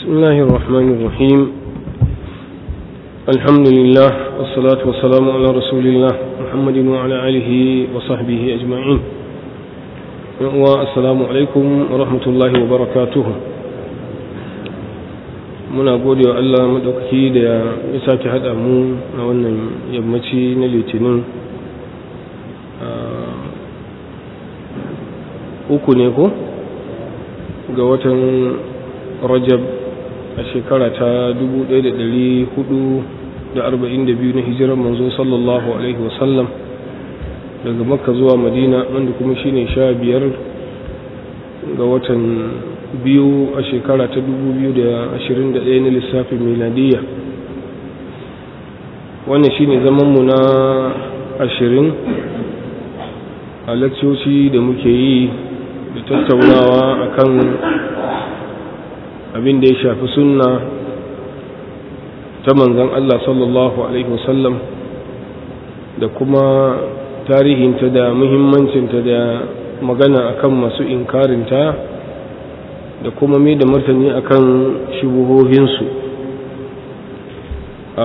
بسم الله الرحمن الرحيم الحمد لله والصلاة والسلام على رسول الله محمد وعلى آله وصحبه أجمعين والسلام عليكم ورحمة الله وبركاته muna gode wa Allah maɗaukaki da ya sake haɗa mu a wannan yammaci na litinin uku ne ko ga watan rajab a shekara ta 1442 na hijirar manzo sallallahu alaihi wasallam daga makka zuwa madina wanda kuma shine sha biyar ga watan biyu a shekara ta 2021 na lissafin miladiyya wannan shine zamanmu na ashirin a lakcoci da muke yi da tattaunawa akan abin da ya shafi sunna ta manzan Allah sallallahu Alaihi wasallam da kuma tarihinta da muhimmancinta da magana akan masu inkarinta da kuma mai da martani akan shubuhohinsu a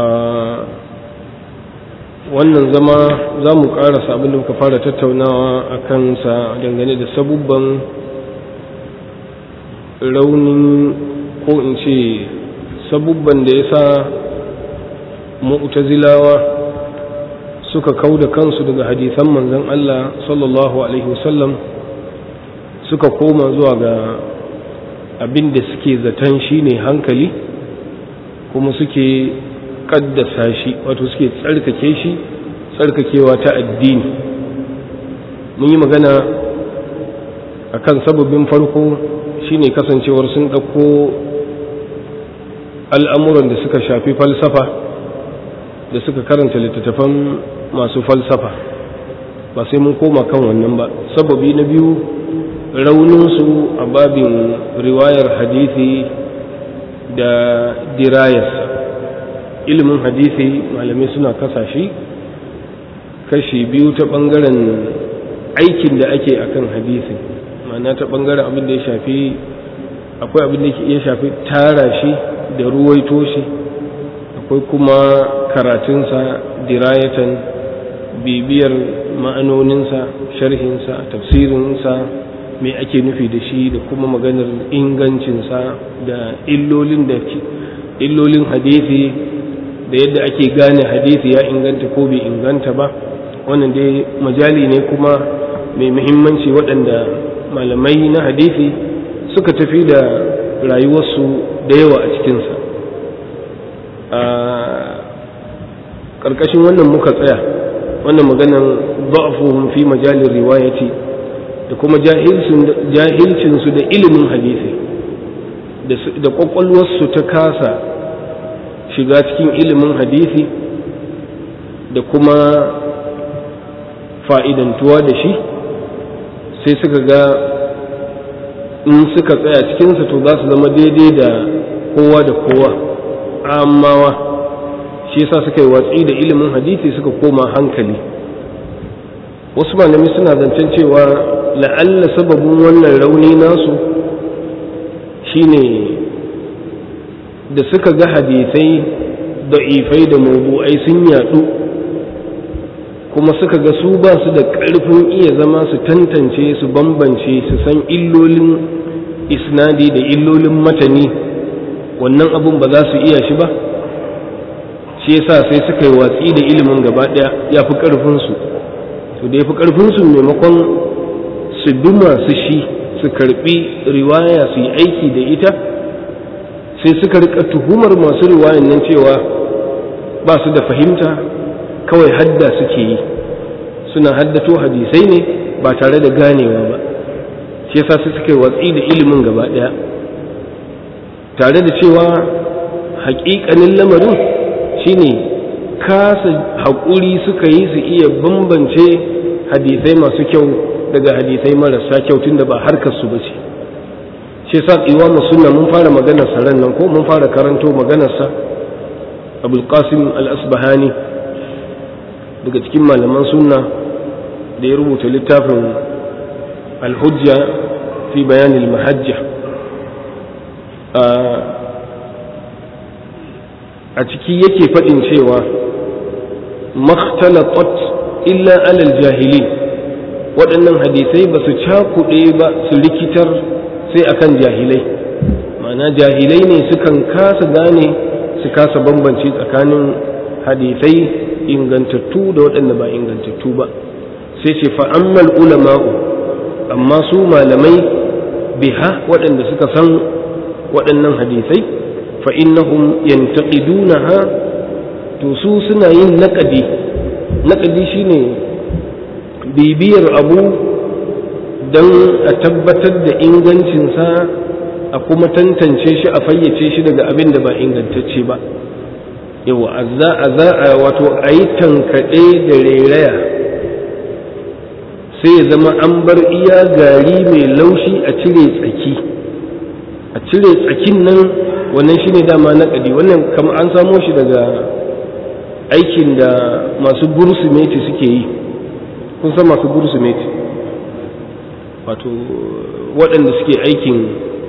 wannan zama za mu karasa abin da muka fara tattaunawa a kansa dangane da sabubban raunin ko in ce sabubban da ya sa mu'tazilawa suka kau da kansu daga hadisan manzon Allah sallallahu alaihi wasallam suka koma zuwa ga abin da suke zaton shine hankali kuma suke kaddasa shi wato suke tsarkake shi tsarkakewa ta addini mun yi magana akan sababin farko shine kasancewar sun ɗauko al'amuran da suka shafi falsafa da suka karanta littattafan masu falsafa ba sai mun koma kan wannan ba sababi na biyu rauninsu a babin riwayar hadithi da dirayarsa ilimin hadithi malamai suna kasashe kashi biyu ta ɓangaren aikin da ake akan hadithi ma'ana ta ɓangaren abin da ya shafi akwai abin da ya shafi tara shi da ruwaito shi akwai kuma karatunsa dirayatan bibiyar ma'anoninsa sharhinsa tafsirinsa mai ake nufi da shi da kuma maganar ingancinsa da illolin da illolin hadisi da yadda ake gane hadisi ya inganta ko bai inganta ba wannan dai majali ne kuma mai muhimmanci waɗanda malamai na hadisi suka tafi da rayuwarsu da yawa a cikinsa a ƙarƙashin wannan muka tsaya wannan maganan ba'afuhum fi majalin riwayati da kuma jahilcinsu da ilimin hadisi da ƙwaƙwalwarsu ta kasa shiga cikin ilimin hadisi da kuma fa'idantuwa da shi sai suka ga in suka tsaya cikinsa to za su zama daidai da kowa da kowa amawa shi yasa suka yi watsi da ilimin hadisi suka koma hankali wasu malami suna zancen cewa la'alla sababin wannan rauni nasu shine da suka ga hadisai da'ifai da mabu'ai sun yadu kuma suka ga su ba su da ƙarfin iya zama su tantance su bambance su san illolin isnadi da illolin matani wannan abun ba za su iya shi ba shi yasa sai suka yi watsi da ilimin gaba ɗaya ya fi ƙarfinsu to da ya fi ƙarfinsu maimakon su bi masu shi su karɓi riwaya su yi aiki da ita sai suka rika tuhumar masu riwayan nan cewa ba su da fahimta kawai hadda suke yi suna haddato hadisai ne ba tare da ganewa ba shi yasa su suka yi watsi da ilimin gaba ɗaya tare da cewa haƙiƙanin lamarin shine kasa haƙuri suka yi su iya bambance hadisai masu kyau daga hadisai marasa kyau tunda ba harkar su bace shi yasa imamu sunna mun fara maganar sa ran nan ko mun fara karanto maganar sa abul qasim al-asbahani daga cikin malaman sunna da ya rubuta littafin al-hujja fi bayan al-mahajja a ciki yake faɗin cewa makhtalatat illa alal jahilin waɗannan hadisai ba su cakuɗe ba su rikitar sai akan jahilai ma'ana jahilai ne sukan kasa gane su kasa bambance tsakanin hadisai ingantattu da waɗanda ba ingantattu ba sai ce fa'ammal ulama'u amma su malamai biha waɗanda suka san waɗannan hadisai fa'innahum yantaqidunaha to su suna yin naƙadi naƙadi shine bibiyar abu don a tabbatar da ingancinsa a kuma tantance shi a fayyace shi daga abin da ba ingantacce ba yawa a za a za a wato a yi tankaɗe da rairaya sai ya zama an bar iya gari mai laushi a cire tsaki a cire tsakin nan wannan shine dama naƙadi wannan kama an samo shi daga aikin da masu bursimeti suke yi kun san masu bursimeti wato waɗanda suke aikin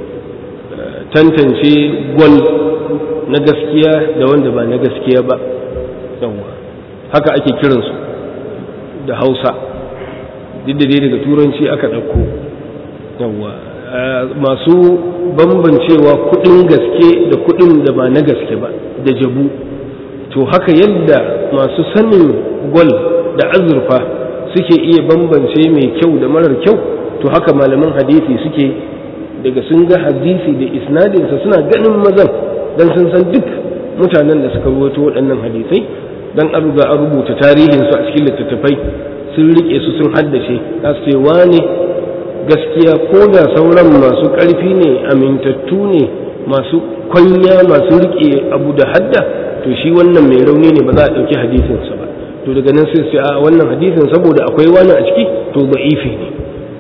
tantance gwal na gaskiya da wanda ba na gaskiya ba yawwa haka ake kiransu da hausa duk da dai daga turanci aka ɗauko yawwa masu bambancewa kuɗin gaske da kuɗin da ba na gaske ba da jabu to haka yadda masu sanin gwal da azurfa suke iya bambance mai kyau da marar kyau to haka malaman hadisi suke daga sun ga hadisi da isnadinsa suna ganin mazan dan sun san duk mutanen da suka ruwato waɗannan hadisai dan an ruga an rubuta tarihinsu a cikin littattafai sun rike su sun haddace za su ce wane gaskiya ko da sauran masu ƙarfi ne amintattu ne masu kwanya masu rike abu da hadda to shi wannan mai rauni ne ba za a ɗauki hadisinsa ba to daga nan sai su a wannan hadisin saboda akwai wani a ciki to da'ifi ne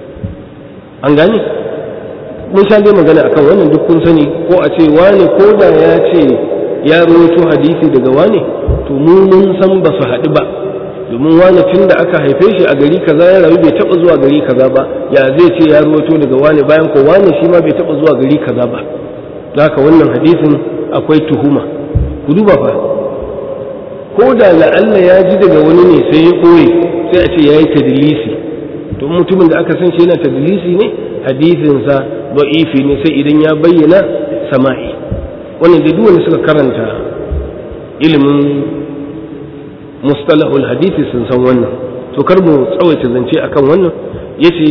an gane mun sha dai magana akan wannan duk kun sani ko a ce wane ko da ya ce ya rawaito hadisi daga wane to mu mun san ba su haɗu ba domin wane tun da aka haife shi a gari kaza ya rayu bai taɓa zuwa gari kaza ba ya zai ce ya rawaito daga wane bayan ko wane shi ma bai taɓa zuwa gari kaza ba haka wannan hadisin akwai tuhuma ku duba fa ko da la'alla ya ji daga wani ne sai ya ɓoye sai a ce ya yi tadilisi to mutumin da aka san shi yana tadilisi ne hadisinsa da'ifi ne sai idan ya bayyana sama'i wannan da duwanda suka karanta ilimin mustalahul hadisi sun san wannan to kar mu tsawaita zance akan wannan yace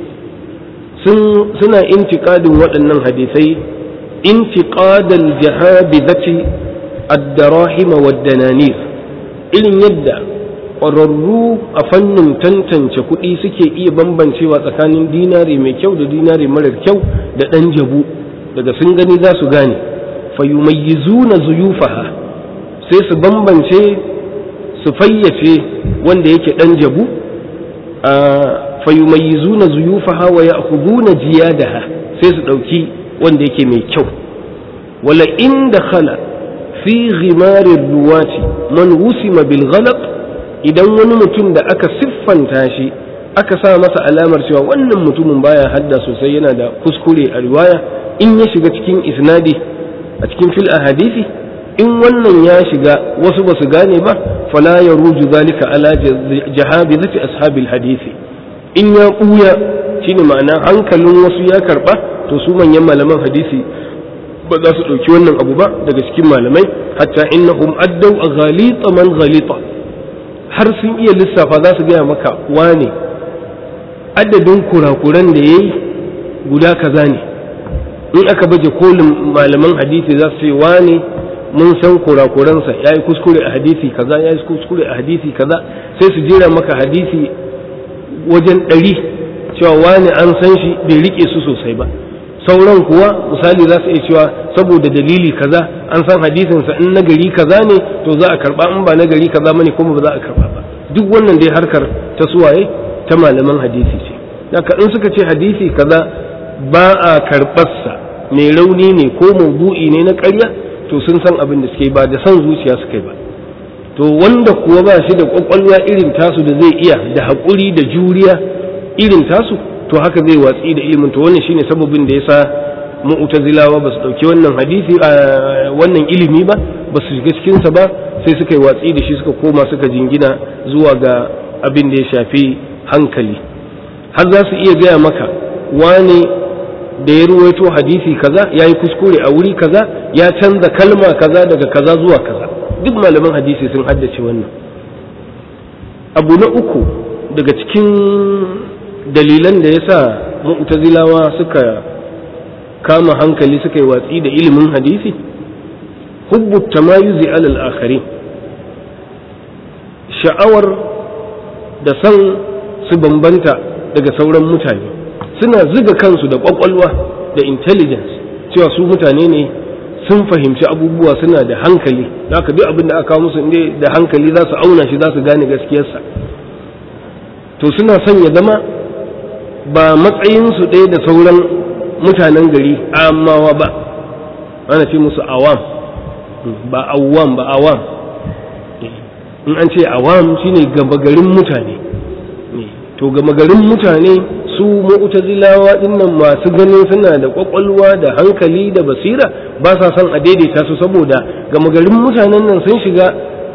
suna intiqadin waɗannan hadisai intiqadal jahabizati ad-darahim wad-dananir irin yadda ƙwararru a fannin tantance kuɗi suke iya bambancewa tsakanin dinari mai kyau da dinari marar kyau da ɗan jabu daga sun gani za su gane fayumayyizuna zuyufaha sai su bambance su fayyace wanda yake ɗan jabu a fayumayyizuna zuyufaha wa ya'khuduna jiyadaha sai su ɗauki wanda yake mai kyau wala in dakhala fi ghimarir ruwati man wusima bil ghalaq idan wani mutum da aka siffanta shi aka sa masa alamar cewa wannan mutumin baya hadda sosai yana da kuskure a riwaya in ya shiga cikin isnadi a cikin fil hadisi in wannan ya shiga wasu ba su gane ba fala ya ruju zalika ala jahabizati ashabil hadisi in ya buya shine ma'ana hankalin wasu ya karba to su manyan malaman hadisi ba za su ɗauki wannan abu ba daga cikin malamai hatta innahum addau a ghalita man ghalita har sun iya lissafa za su gaya maka wane adadin kurakuran da ya yi guda kaza ne in aka baje kolin malaman hadisi za su ce wane mun san kurakuransa ya yi kuskure a hadisi kaza ya yi kuskure a hadisi kaza sai su jera maka hadisi wajen ɗari cewa wane an san shi bai rike su sosai ba sauran kuwa misali za su iya cewa saboda dalili kaza an san hadisinsa in na gari kaza ne to za a karba in ba na gari kaza bane kuma ba za a karba ba duk wannan dai harkar ta suwaye ta malaman hadisi ce haka in suka ce hadisi kaza ba a karɓarsa mai rauni ne ko maudu'i ne na ƙarya to sun san abin da suke ba da san zuciya suka ba to wanda kuwa ba shi da kwakwalwa irin tasu da zai iya da haƙuri da juriya irin tasu to haka zai watsi da ilimin to wannan shine sababin da yasa mu'tazilawa ba su dauki wannan hadisi wannan ilimi ba ba su shiga cikinsa ba sai suka yi watsi da shi suka koma suka jingina zuwa ga abin da ya shafi hankali har za su iya gaya maka wane da ya ruwaito hadisi kaza ya yi kuskure a wuri kaza ya canza kalma kaza daga kaza zuwa kaza duk malaman hadisi sun haddace wannan abu na uku daga cikin dalilan da ya sa mu'tazilawa suka kama hankali suka yi watsi da ilimin hadisi hubbu tamayuzi alal akhari sha'awar da san su bambanta daga sauran mutane suna ziga kansu da kwakwalwa da intelligence cewa su mutane ne sun fahimci abubuwa suna da hankali haka duk abin da aka kawo musu inda da hankali za su auna shi za su gane gaskiyarsa to suna son ya zama ba matsayinsu ɗaya da sauran mutanen gari amawa ba ana ce musu awam ba awam ba awam in an ce awam shine gaba garin mutane to gama garin mutane su mu'tazilawa dinnan masu ganin suna da kwakwalwa da hankali da basira ba sa son a daidaita su saboda gama garin mutanen nan sun shiga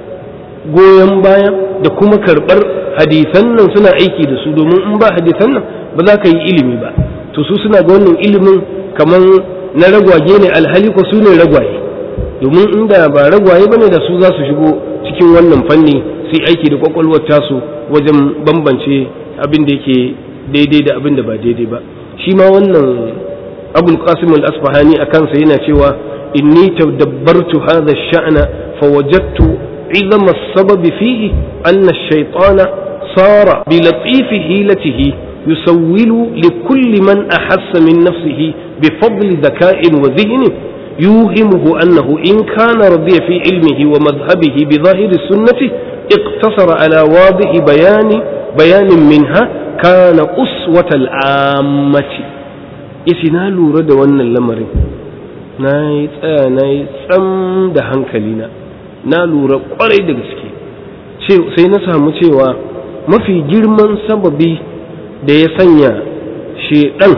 goyon baya da kuma karɓar hadisan nan suna aiki da su domin in ba hadisan nan ba za ka yi ilimi ba to su suna ga wannan ilimin kamar na ragwaye ne alhali ko su ne ragwaye domin inda ba ragwaye bane da su za su shigo cikin wannan fanni sai aiki da kwakwalwar tasu wajen bambance abin da yake daidai da abin da ba daidai ba shi ma wannan abul qasim al-asfahani a kansa yana cewa inni tadabbartu hadha ash-sha'na fawajadtu عظم السبب فيه أن الشيطان صار بلطيف هيلته يسول لكل من أحس من نفسه بفضل ذكاء وذهن يوهمه أنه إن كان رضي في علمه ومذهبه بظاهر السنة اقتصر على واضح بيان بيان منها كان أسوة العامة إسنا لورا da wannan lamarin na yi tsaya na yi tsam da hankalina na lura kwarai da gaske sai na samu cewa mafi girman sababi da ya sanya shedan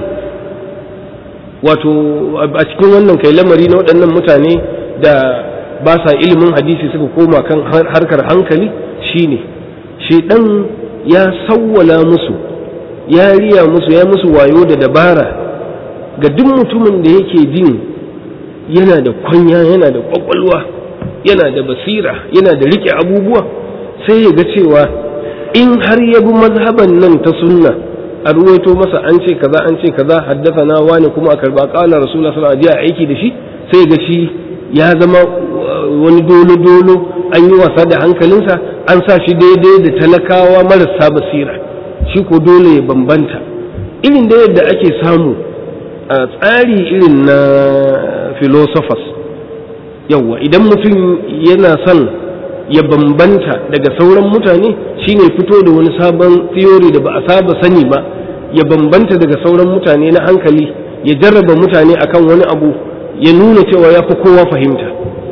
wato a cikin wannan kai lamari na waɗannan mutane da ba sa ilimin hadisi suka koma kan harkar hankali shine shedan ya sawwala musu ya riya musu ya musu wayo da dabara ga duk mutumin da yake jin yana da kwanya yana da kwakwalwa yana da basira yana da rike abubuwa sai ya ga cewa in har ya bi mazhaban nan ta sunna a ruwaito masa an ce kaza an ce kaza haddasa na wani kuma a karba kala rasulullah sallallahu alaihi wasallam aiki da shi sai ga shi ya zama wani dolo dolo an yi wasa da hankalinsa an sa shi daidai da talakawa marasa basira shi ko dole ya bambanta irin da yadda ake samu a tsari irin na philosophers yawwa idan mutum yana son ya bambanta daga sauran mutane shine fito da wani sabon theory da ba a saba sani ba ya bambanta daga sauran mutane na hankali ya jarraba mutane akan wani abu ya nuna cewa ya fi kowa fahimta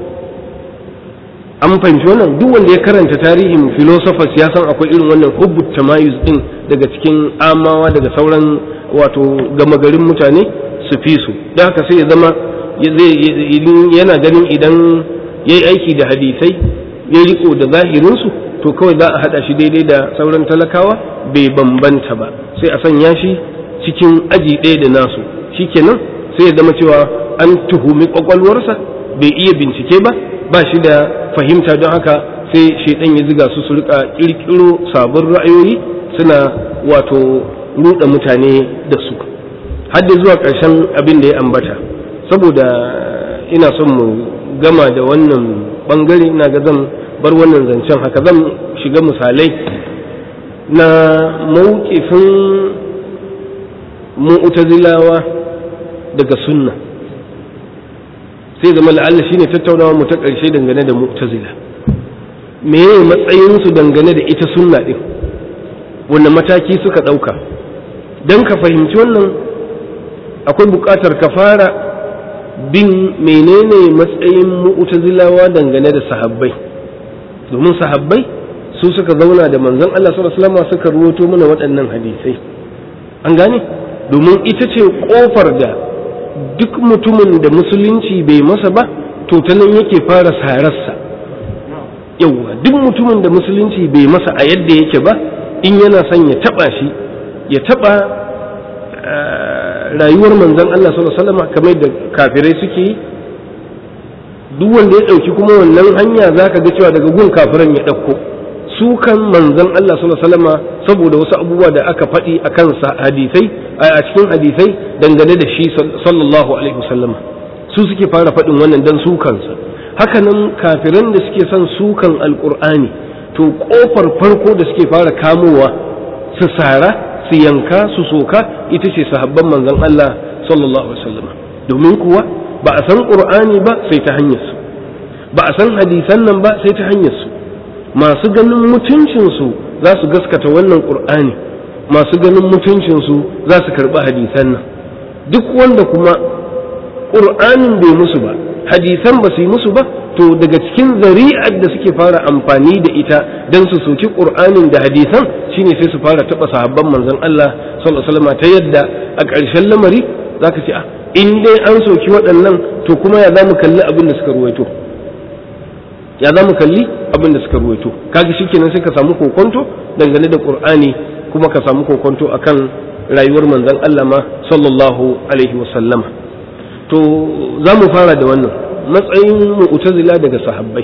an fahimci wannan duk wanda ya karanta tarihin philosophers ya san akwai irin wannan hubbu tamayuz din daga cikin amawa daga sauran wato gama garin mutane su fi su da haka sai ya zama yana ganin idan ya yi aiki da hadisai ya riko da zahirinsu to kawai za a haɗa shi daidai da sauran talakawa bai bambanta ba sai a sanya shi cikin aji ɗaya da nasu shikenan sai ya zama cewa an tuhumi kwakwalwarsa bai iya bincike ba ba shi da fahimta don haka sai shaidan ya ziga su su rika kirkiro sabon ra'ayoyi suna wato ruɗa mutane da su hadda zuwa ƙarshen abin da ya ambata saboda ina son mu gama da wannan bangare ina ga zan bar wannan zancen haka zan shiga misalai na mawukifin mu'tazilawa daga sunna sai zama la'alla shine tattaunawa mu ta ƙarshe dangane da mu'tazila meye matsayinsu dangane da ita sunna din wanne mataki suka ɗauka don ka fahimci wannan akwai buƙatar ka fara bin menene matsayin mu'tazilawa dangane da sahabbai domin sahabbai su suka zauna da manzon Allah sallallahu alaihi wasallam suka ruwato mana waɗannan hadisai an gane domin ita ce kofar da duk mutumin da musulunci bai masa ba to ta nan yake fara sararsa yauwa duk mutumin da musulunci bai masa a yadda yake ba in yana son ya taba shi ya taba rayuwar manzon Allah sallallahu alaihi wasallam kamar da kafirai suke yi duk wanda ya ɗauki kuma wannan hanya za ka ga cewa daga gun kafiran ya ɗauko su kan manzon Allah sallallahu alaihi wasallam saboda wasu abubuwa da aka faɗi a kansa hadisai a cikin hadisai dangane da shi sallallahu alaihi wasallam su suke fara faɗin wannan dan su kansa haka nan kafiran da suke son sukan alqur'ani to kofar farko da suke fara kamowa su sara su yanka su soka ita ce sahabban manzon Allah sallallahu alaihi wasallam domin kuwa ba a san ƙur'ani ba sai ta hanyarsu ba a san hadisan nan ba sai ta hanyarsu masu ganin mutuncinsu za su gaskata wannan ƙur'ani masu ganin mutuncinsu za su karɓi hadisan nan duk wanda kuma ƙur'anin bai musu ba hadisan ba su yi musu ba to daga cikin zari'ar da suke fara amfani da ita don su soki ƙur'anin da hadisan shine sai su fara taɓa sahabban manzon Allah sallallahu alaihi wasallam ta yadda a ƙarshen lamari zaka ce a in dai an soki waɗannan to kuma ya za mu kalli abin da suka ruwaito ya za mu kalli abin da suka ruwaito kaga shikenan sai ka samu kokonto dangane da qur'ani kuma ka samu kokonto akan rayuwar manzon Allah ma sallallahu alaihi wa sallama to za mu fara da wannan matsayin mu'tazila daga sahabbai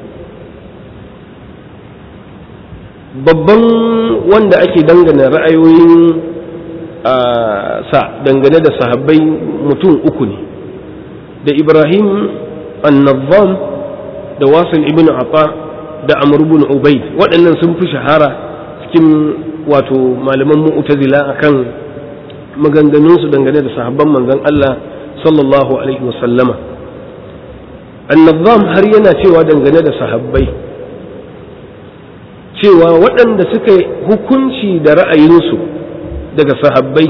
babban wanda ake dangana ra'ayoyin sa dangane da sahabbai mutum uku ne da ibrahim annabam da wasil ibn afa da amr ibn ubayd waɗannan sun fi shahara cikin wato malaman mu'tazila akan maganganunsu dangane da sahabban manzon Allah sallallahu alaihi wasallama annabam har yana cewa dangane da sahabbai cewa waɗanda suka hukunci da ra'ayinsu daga sahabbai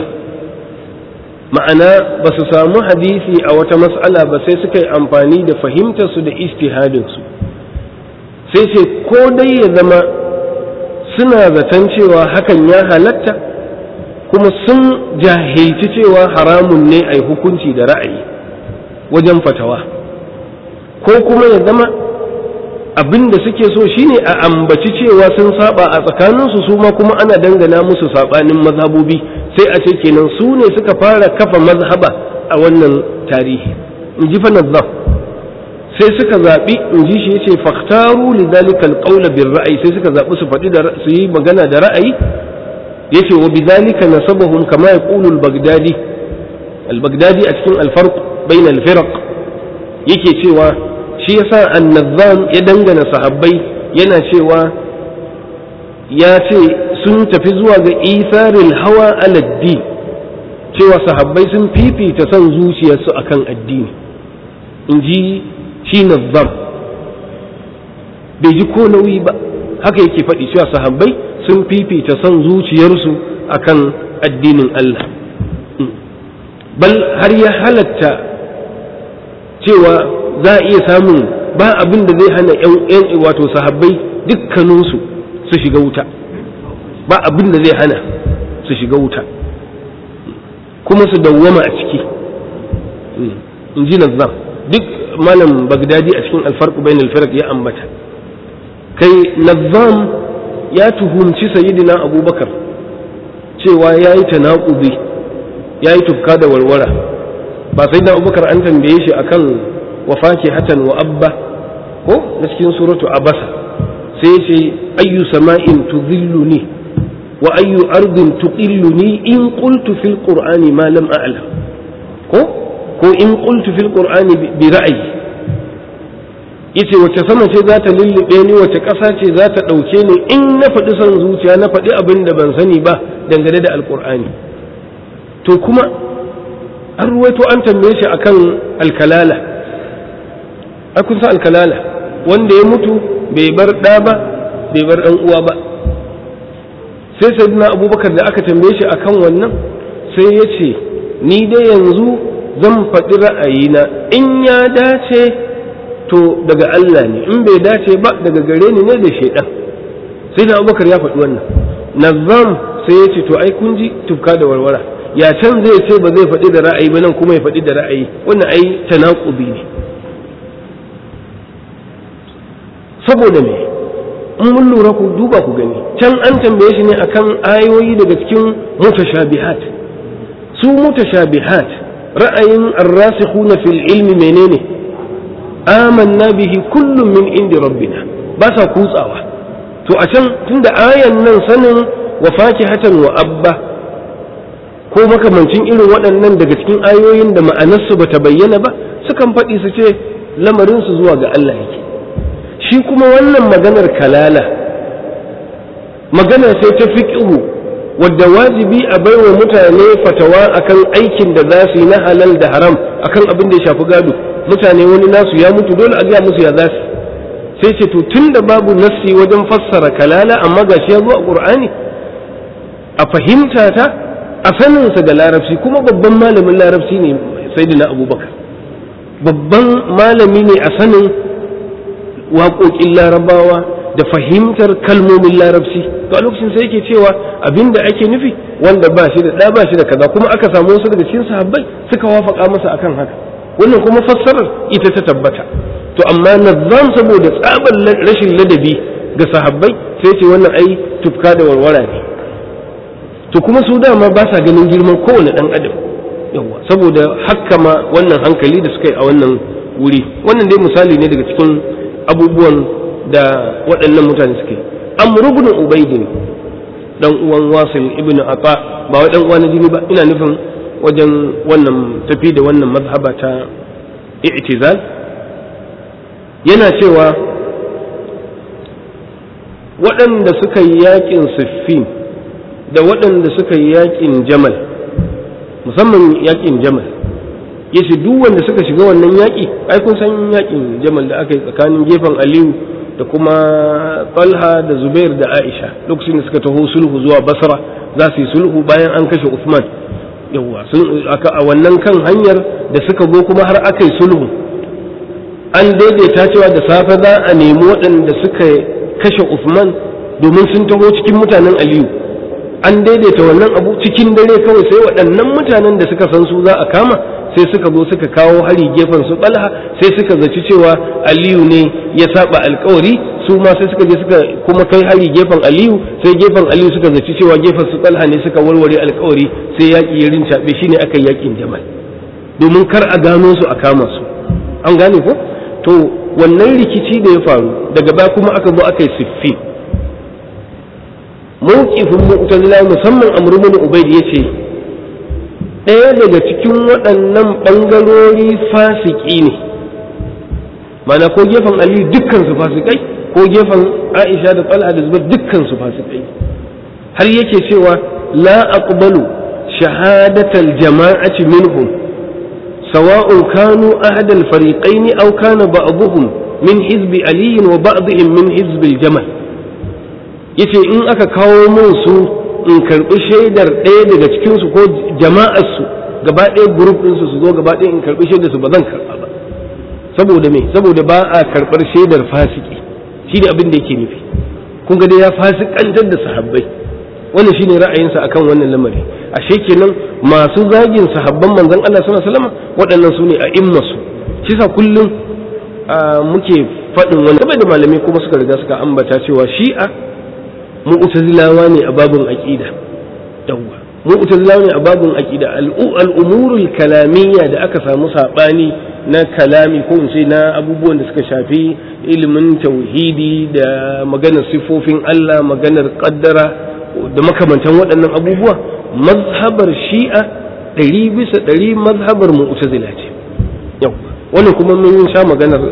ma'ana ba su samu hadisi a wata mas'ala ba sai suka yi amfani da fahimtarsu da istihadinsu sai ce ko dai ya zama suna zaton cewa hakan ya halatta kuma sun jahilci cewa haramun ne a yi hukunci da ra'ayi wajen fatawa ko kuma ya zama abin da suke so shine a ambaci cewa sun saba a tsakaninsu su ma kuma ana dangana musu sabanin mazhabobi sai a ce kenan su ne suka fara kafa mazhaba a wannan tarihi in ji fa sai suka zaɓi in ji shi yace faktaru li dalika alqawla bir ra'ayi sai suka zaɓi su faɗi da su yi magana da ra'ayi yace wa bidhalika nasabahum kama yaqulu al-baghdadi al-baghdadi a cikin al-farq bayna al-firaq yake cewa shi yasa annazam ya dangana sahabbai yana cewa ya ce sun tafi zuwa ga isaril hawa aladdi cewa sahabbai sun fifita son zuciyarsu akan addini in ji shi nazzam bai ji ko nauyi ba haka yake faɗi cewa sahabbai sun fifita son zuciyarsu akan addinin Allah bal har ya halatta cewa za a iya samun ba abin da zai hana yan wato sahabbai dukkaninsu su shiga wuta ba abin da zai hana su shiga wuta kuma su dawwama a ciki in ji nazzam duk malam bagdadi a cikin alfarku bain alfarq ya ambata kai nazzam ya tuhumci sayyidina abubakar cewa ya yi tanaƙubi ya yi tufka da warwara ba sai da abubakar an tambaye shi akan wafaki hatan wa abba ko na cikin suratu abasa sai ce ayyu sama'in tudhilluni wa ayyu ardin tuqilluni in qultu fil qur'ani ma lam a'lam ko ko in qultu fil qur'ani bi ra'yi yace wace sama ce za ta lullube ni wace ƙasa ce za ta ɗauke ni in na faɗi son zuciya na faɗi abin da ban sani ba dangane da alƙur'ani to kuma an ruwaito an tambaye shi akan alkalala ai kun san alkalala wanda ya mutu bai bar ɗa ba bai bar ɗan uwa ba sai sayyidina abubakar da aka tambaye shi akan wannan sai ya ce ni dai yanzu zan faɗi ra'ayina in ya dace to daga Allah ne in bai dace ba daga gare ni ne da shaidan sai da abubakar ya faɗi wannan nazam sai ya ce to ai kun ji tufka da warwara ya can zai ce ba zai faɗi da ra'ayi ba nan kuma ya faɗi da ra'ayi wannan ai tanaqubi ne saboda me in mun lura ku duba ku gani can an tambaye shi ne akan ayoyi daga cikin mutashabihat su mutashabihat ra'ayin arrasikhuna fil ilmi menene amanna bihi kullum min indi rabbina ba sa kutsawa to a can tunda ayan nan sanin wa fakihatan wa abba ko makamancin irin waɗannan daga cikin ayoyin da ma'anarsu bata bayyana ba sukan faɗi su ce lamarinsu zuwa ga Allah yake shi kuma wannan maganar kalala magana sai ta fiƙihu wadda wajibi a baiwa mutane fatawa akan aikin da za su yi na halal da haram akan abin da ya shafi gado mutane wani nasu ya mutu dole a gaya musu ya za su sai ce to tun da babu nassi wajen fassara kalala amma gashi ya zo a ƙur'ani a fahimta ta a saninsa da larabci kuma babban malamin larabci ne sai abubakar babban malami ne a sanin waƙoƙin larabawa da fahimtar kalmomin larabci to a lokacin sai yake cewa abinda ake nufi wanda ba shi da ɗa ba shi da kaza kuma aka samu wasu daga cikin sahabbai suka wafaka masa akan haka wannan kuma fassarar ita ta tabbata to amma nazam saboda tsabar rashin ladabi ga sahabbai sai ce wannan ai tufka da warwara ne to kuma su dama ba sa ganin girman kowane ɗan adam yawa saboda haka ma wannan hankali da suka yi a wannan wuri wannan dai misali ne daga cikin abubuwan da waɗannan mutane suke amr ibn ubaidin dan uwan wasil ibn ata ba wai dan uwa na jini ba ina nufin wajen wannan tafi da wannan mazhaba ta i'tizal yana cewa waɗanda suka yi yakin siffin da waɗanda suka yi yakin jamal musamman yakin jamal yace duk wanda suka shiga wannan yaƙi ai kun san yakin jamal da aka yi tsakanin gefen aliyu da kuma talha da zubair da aisha lokacin da suka taho sulhu zuwa basra za su yi sulhu bayan an kashe usman yawwa a wannan kan hanyar da suka go kuma har aka yi sulhu an daidaita cewa da safe za a nemi waɗanda suka kashe usman domin sun taho cikin mutanen aliyu an daidaita wannan abu cikin dare kawai sai waɗannan mutanen da suka san su za a kama sai suka zo suka kawo hari gefen su ɓalha sai suka zaci cewa aliyu ne ya saba alkawari su ma sai suka je suka kuma kai hari gefen aliyu sai gefen aliyu suka zaci cewa gefen su ɓalha ne suka warware alkawari sai yaƙi ya rincaɓe shine aka yi yaƙin jamal domin kar a gano su a kama su an gane ko to wannan rikici da ya faru daga baya kuma aka zo aka yi siffi mawqifin mu'tazila musamman amr ibn ubayd yace ɗaya daga cikin waɗannan ɓangarori fasiki ne mana ko gefen aliyu dukkan su fasikai ko gefen aisha da talha da zubair dukkan su fasikai har yake cewa la aqbalu shahadatal jama'ati minhum sawa'un kanu ahadal fariqaini aw kana ba'dhum min hizbi ali wa ba'dhum min hizbi al-jamal yace in aka kawo mun su in karbi shaidar ɗaya daga cikin su ko jama'ar su gaba ɗaya group din su su zo gaba ɗaya in karbi shaidar su ba zan karba ba saboda me saboda ba a karbar shaidar fasiki shi da abin da yake nufi kun ga dai ya fasikantar da sahabbai wannan shine ra'ayinsa akan wannan lamari ashe kenan masu zagin sahabban manzon Allah sallallahu alaihi wasallam waɗannan su ne a immasu shi sa kullum muke faɗin wani game da malamai kuma suka riga suka ambata cewa shi'a mu'tazilawa ne a babun aqida yawwa mu'tazilawa ne a babun aqida al-umurul kalamiyya da aka samu sabani na kalami ko in ce na abubuwan da suka shafi ilimin tauhidi da maganar sifofin Allah maganar kaddara da makamantan waɗannan abubuwa mazhabar shi'a ɗari bisa ɗari mazhabar mu'tazila ce yau wannan kuma mun sha maganar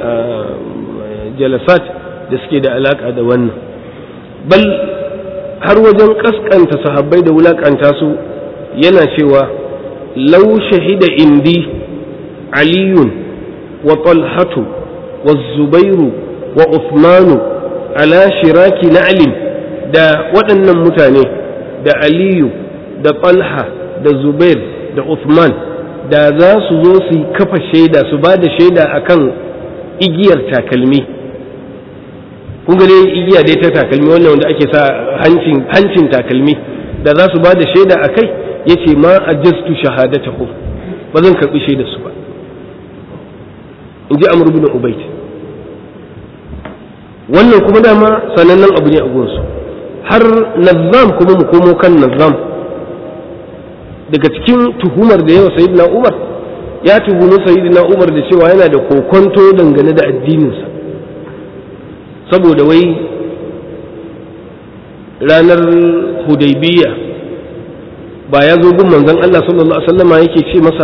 jalasat da suke da alaka da wannan bal har wajen kaskanta sahabbai da wulakanta su yana cewa lau shahida indi aliyun wa talhatu wa zubairu wa uthmanu ala shiraki na'lin da waɗannan mutane da aliyu da talha da zubair da uthman da za su zo su kafa shaida su ba da shaida akan igiyar takalmi kun ga dai igiya dai ta takalmi wannan wanda ake sa hancin hancin takalmi da za su ba da shaida a kai ya ce ma a jastu shahadatahu ba zan karɓi shaida su ba in ji amur bin ubaid wannan kuma dama sanannen abu ne a gunsu har nazam kuma mu komo kan nazam daga cikin tuhumar da yawa sayyidina umar ya tuhumi sayyidina umar da cewa yana da kokonto dangane da addininsa saboda wai ranar hudaybiya ba ya zo gun manzon Allah sallallahu alaihi wasallama yake ce masa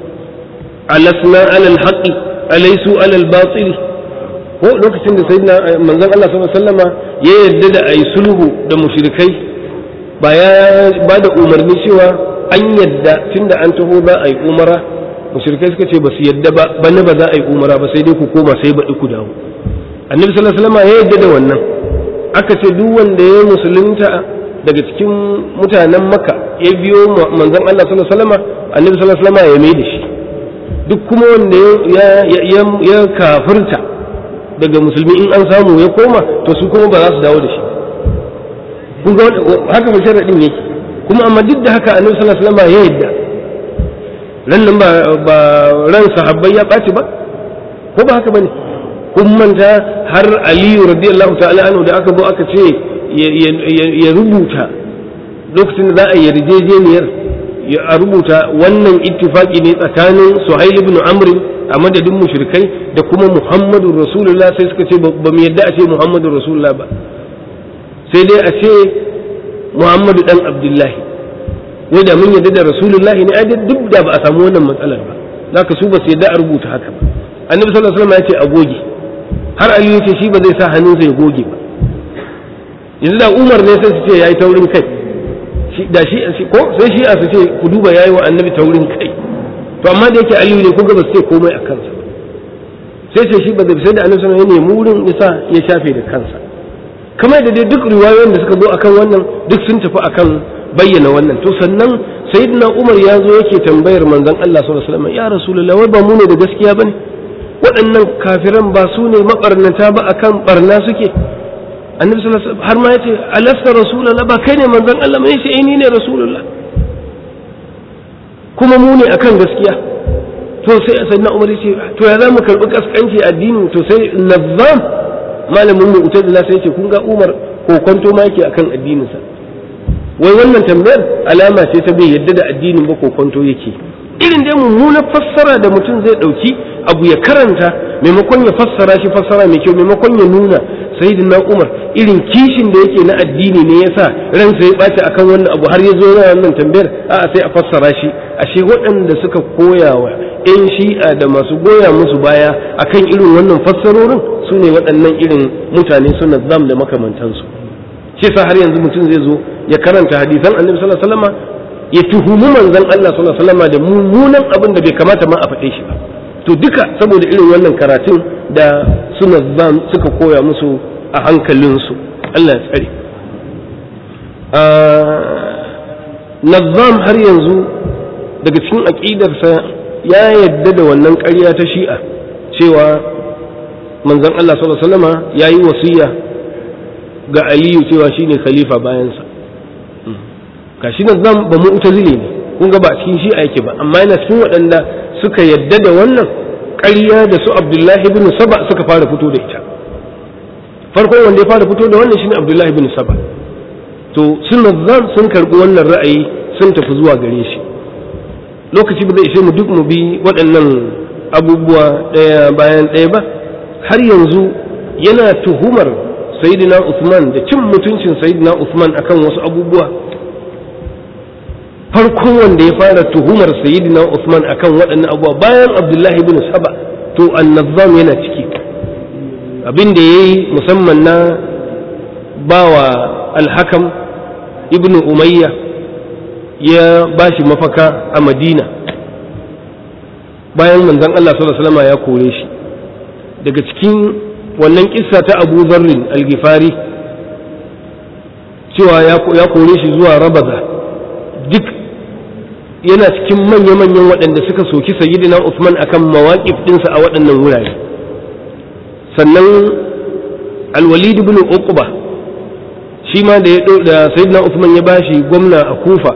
alasna alal haqqi alaysu alal batili ko lokacin da sayyidina manzon Allah sallallahu alaihi wasallama ya yarda da ayi sulhu da mushrikai ba ya ba da umarni cewa an yadda tunda an taho za a yi umara mushrikai suka ce ba su yadda ba bane ba za a yi umara ba sai dai ku koma sai baɗi ku dawo annabi sallallahu alaihi wasallama ya yarda da wannan aka ce duk wanda ya musulunta daga cikin mutanen maka ya biyo manzon Allah sallallahu alaihi wasallama annabi sallallahu alaihi wasallama ya mai da shi duk kuma wanda ya kafirta daga musulmi in an samu ya koma to su kuma ba za su dawo da shi kun ga haka ba sharadin yake kuma amma duk da haka annabi sallallahu alaihi wasallam ya yadda ran nan ba ba ran sahabbai ya ɓaci ba ko ba haka bane kun manta har aliyu radiyallahu ta'ala anhu da aka zo aka ce ya rubuta lokacin da za a yarjejeniyar a rubuta wannan ittifaki ne tsakanin suhail ibn amr a madadin mushrikai da kuma muhammadu rasulullah sai suka ce ba mu yadda a ce muhammadu rasulullah ba sai dai a ce muhammadu dan abdullahi wai da mun yadda da rasulullah ne ai duk da ba a samu wannan matsalar ba zaka su ba su yadda a rubuta haka ba annabi sallallahu alaihi wasallam ya ce a goge har aliyu ce shi ba zai sa hannunsa ya goge ba yanzu da umar ne sai su ce yayi taurin kai da shi ko sai shi a su ce ku duba yayi wa annabi taurin kai to amma da yake aliyu ne ku ga ba su ce komai a kansa sai ce shi ba zai sai da annabi sallallahu alaihi wasallam ya nemi wurin yasa ya shafe da kansa kamar da dai duk riwayoyin da suka zo akan wannan duk sun tafi akan bayyana wannan to sannan sayyidina umar ya zo yake tambayar manzon Allah sallallahu alaihi wasallam ya rasulullahi wai ba mu ne da gaskiya bane waɗannan kafiran ba su ne mabarnata ba akan barna suke annabi sallallahu alaihi wasallam har ma yace alasta rasulullah ba kai ne manzon Allah mai sai ni ne rasulullah kuma mu ne akan gaskiya to sai sayyidina Umar yace to ya zamu karbi kaskanci addini to sai nazzam malamin mu utadila sai yace kun ga Umar ko kwanto ma yake akan addinin sa wai wannan tambayar alama ce ta bai yadda da addinin ba ko kwanto yake irin dai mummunar fassara da mutum zai dauki abu ya karanta maimakon ya fassara shi fassara mai kyau maimakon ya nuna sayyidina Umar irin kishin da yake na addini ne yasa ransa ya ɓaci akan wannan abu har ya zo na wannan tambayar a'a sai a fassara shi ashe waɗanda suka koyawa yan shi'a da masu goya musu baya akan irin wannan fassarorin su ne waɗannan irin mutane suna zam da makamantansu shi sa har yanzu mutum zai zo ya karanta hadisan annabi sallallahu alaihi wasallam ya tuhumi manzon Allah sallallahu alaihi wasallam da mummunan abin da bai kamata ma a faɗe shi ba to duka saboda irin wannan karatun da suna zam suka koya musu a hankalinsu Allah ya tsare Nazzam har yanzu daga cikin aƙidarsa ya yadda da wannan ƙarya ta shi'a cewa manzon Allah sallallahu alaihi wasallama ya yi wasiya ga Aliyu cewa shine khalifa bayansa gashi Nazzam ba mu'tazili ne kun ga ba cikin shi'a yake ba amma yana cikin waɗanda suka yadda da wannan ƙarya da su Abdullahi ibn Saba suka fara fito da ita farko wanda ya fara fito da wannan shine Abdullahi ibn Saba to sun zan sun karbi wannan ra'ayi sun tafi zuwa gare shi lokaci ba zai ishe mu duk mu bi waɗannan abubuwa ɗaya bayan ɗaya ba har yanzu yana tuhumar sayyidina Usman da cin mutuncin sayyidina Usman akan wasu abubuwa farkon wanda ya fara tuhumar sayyidina Usman akan waɗannan abubuwa bayan Abdullahi ibn Saba to annazam yana ciki abin da ya yi musamman na bawa alhakam ibn umayya ya ba shi mafaka a madina bayan manzan Allah sallallahu ya kore shi daga cikin wannan kissa ta abu zarrin algifari cewa ya kore shi zuwa rabaza duk yana cikin manya-manyan waɗanda suka soki sayyidina Usman akan mawaƙif ɗinsa a waɗannan wurare sannan alwalid ibn uqba shi ma da ya da sayyidina Uthman ya bashi gwamna a Kufa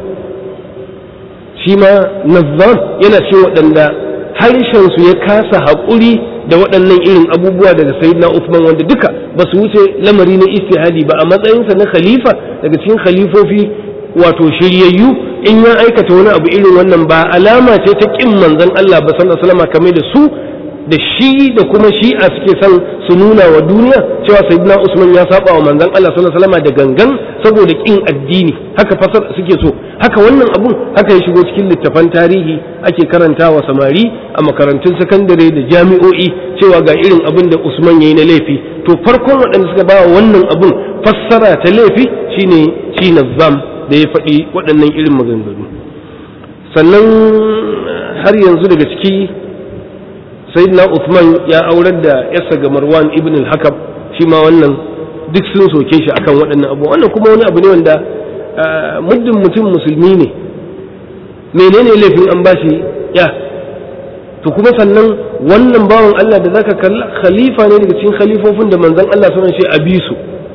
shi ma nazzar yana cikin waɗanda harshen su ya kasa haƙuri da waɗannan irin abubuwa daga sayyidina Uthman wanda duka ba su wuce lamari na istihadi ba a matsayinsa na khalifa daga cikin khalifofi wato shiryayyu in ya aikata wani abu irin wannan ba alama ce ta kin manzon Allah ba sallallahu alaihi wasallam kamar da su da shi da kuma shi'a suke son su nuna wa duniya cewa sayyidina Usman ya saba wa manzon Allah sallallahu alaihi wasallam da gangan saboda kin addini haka fasar suke so haka wannan abun haka ya shigo cikin littafan tarihi ake karantawa samari a makarantun sakandare da jami'o'i cewa ga irin abin da Usman yayi na laifi to farkon waɗanda suka bawa wannan abun fassara ta laifi shine shi Nazzam da ya faɗi waɗannan irin maganganu sannan har yanzu daga ciki sayyidina Uthman ya aurar da yarsa ga Marwan ibn al-Hakam shi ma wannan duk sun soke shi akan waɗannan abu wannan kuma wani abu ne wanda muddin mutum musulmi ne menene laifin an bashi ya to kuma sannan wannan bawan Allah da zaka kalla khalifa ne daga cikin khalifofin da manzon Allah sunan shi a bisu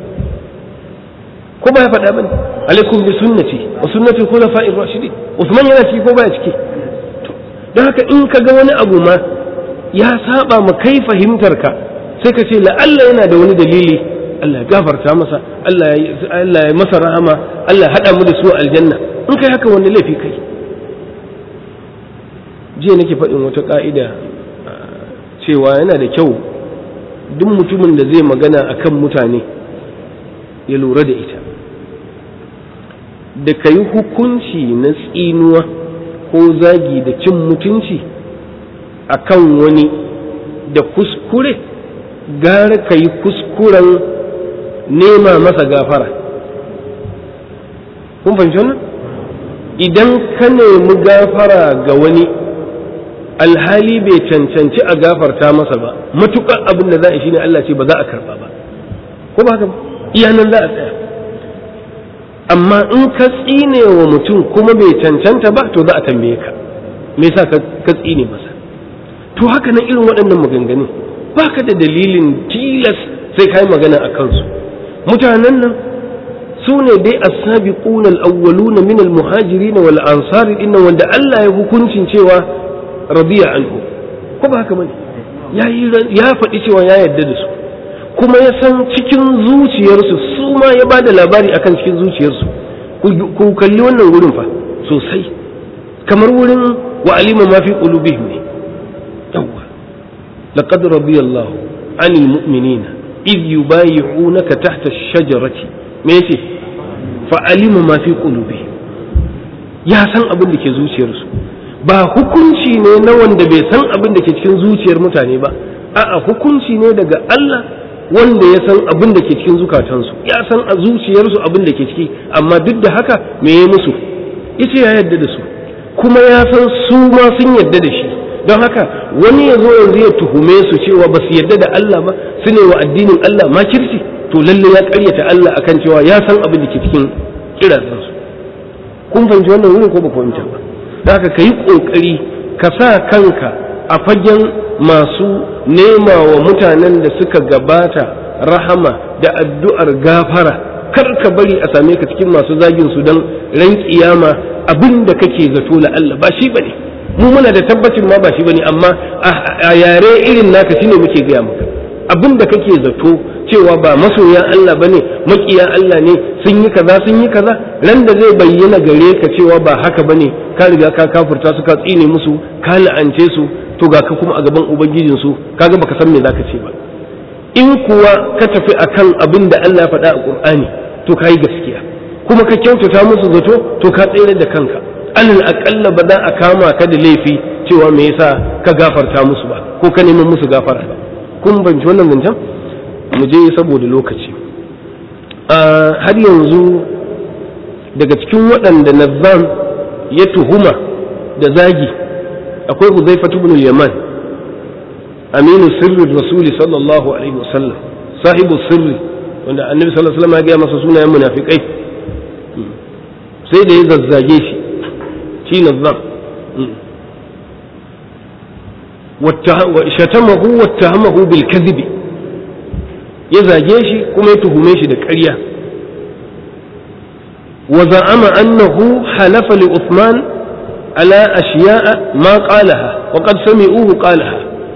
ko ba ya faɗa bane alaikum bi sunnati wa sunnati khulafa'ir rashidin Uthman yana ciki ko baya ciki don haka in ka ga wani abu ma ya saba ma kai fahimtar ka sai ka ce la'alla yana da wani dalili Allah ya gafarta masa Allah ya masa rahama Allah ya haɗa mu da su aljanna in kai haka wani laifi kai jiya nake faɗin wata ƙa'ida cewa yana da kyau duk mutumin da zai magana akan mutane ya lura da ita da ka yi hukunci na tsinuwa ko zagi da cin mutunci akan wani da kuskure gara ka yi kuskuren nema masa gafara kun fahimci wannan idan ka nemi gafara ga wani alhali bai cancanci a gafarta masa ba matukar abin da za a shi ne Allah ce ba za a karba ba ko ba haka ba iyanan za a tsaya amma in ka tsine wa mutum kuma bai cancanta ba to za a tambaye ka me yasa ka tsine masa to haka nan irin waɗannan maganganu baka da dalilin tilas sai kai magana a kansu mutanen nan su ne dai as-sabiquna al-awwaluna min al-muhajirin wal ansar din wanda Allah ya hukuncin cewa radiya anhu ko ba haka bane ya faɗi cewa ya yarda da su kuma ya san cikin zuciyarsu su ma ya ba da labari akan cikin zuciyarsu ku kalli wannan wurin fa sosai kamar wurin wa alima ma fi qulubihim ne yawwa laqad radiyallahu anil mu'minina idh yubayi'unaka tahta ash-shajarati me yace fa alima ma fi qulubihim ya san abin da ke zuciyarsu ba hukunci ne na wanda bai san abin da ke cikin zuciyar mutane ba a'a hukunci ne daga Allah wanda ya san abin da ke cikin zukatansu ya san a zuciyarsu abin da ke ciki amma duk da haka me ya musu yace ya yarda da su kuma ya san su ma sun yarda da shi don haka wani ya zo yanzu ya tuhume su cewa ba su yarda da Allah ba su ne wa addinin Allah ma kirci to lalle ya karyata Allah akan cewa ya san abin da ke cikin kirazansu kun fahimci wannan wurin ko ba fahimta ba da haka ka yi ƙoƙari ka sa kanka a fagen masu nema wa mutanen da suka gabata rahama da addu'ar gafara kar ka bari a same ka cikin masu zagin su don ran kiyama abin da kake zato la Allah ba shi bane mu muna da tabbacin ma ba shi bane amma a yare irin naka shine muke gaya maka abin da kake zato cewa ba masoya Allah bane makiya Allah ne sun yi kaza sun yi kaza ran da zai bayyana gare ka cewa ba haka bane ka riga ka kafurta su ka tsine musu ka la'ance su to ga ka kuma a gaban ubangijin su kaga baka san me zaka ce ba in kuwa ka tafi akan abin da Allah ya faɗa a Qur'ani to kai gaskiya kuma ka kyautata musu zato to ka tsere da kanka alal aqalla ba za a kama ka da laifi cewa me yasa ka gafarta musu ba ko ka neman musu gafara ba kun banci wannan zancen mu je saboda lokaci har yanzu daga cikin waɗanda nazzam ya tuhuma da zagi akwai huzaifatu ibn yaman aminu sirri rasuli sallallahu alaihi wasallam sahibu sirri wanda annabi sallallahu alaihi wasallam ya gaya masa sunayen munafikai sai da ya zazzage shi shi nazzam shatamahu wattahamahu bil kadhibi ya zage shi kuma ya tuhume shi da ƙarya wa za'ama annahu halafa li Uthman ala ashiya'a ma qalaha wa qad sami'uhu qalaha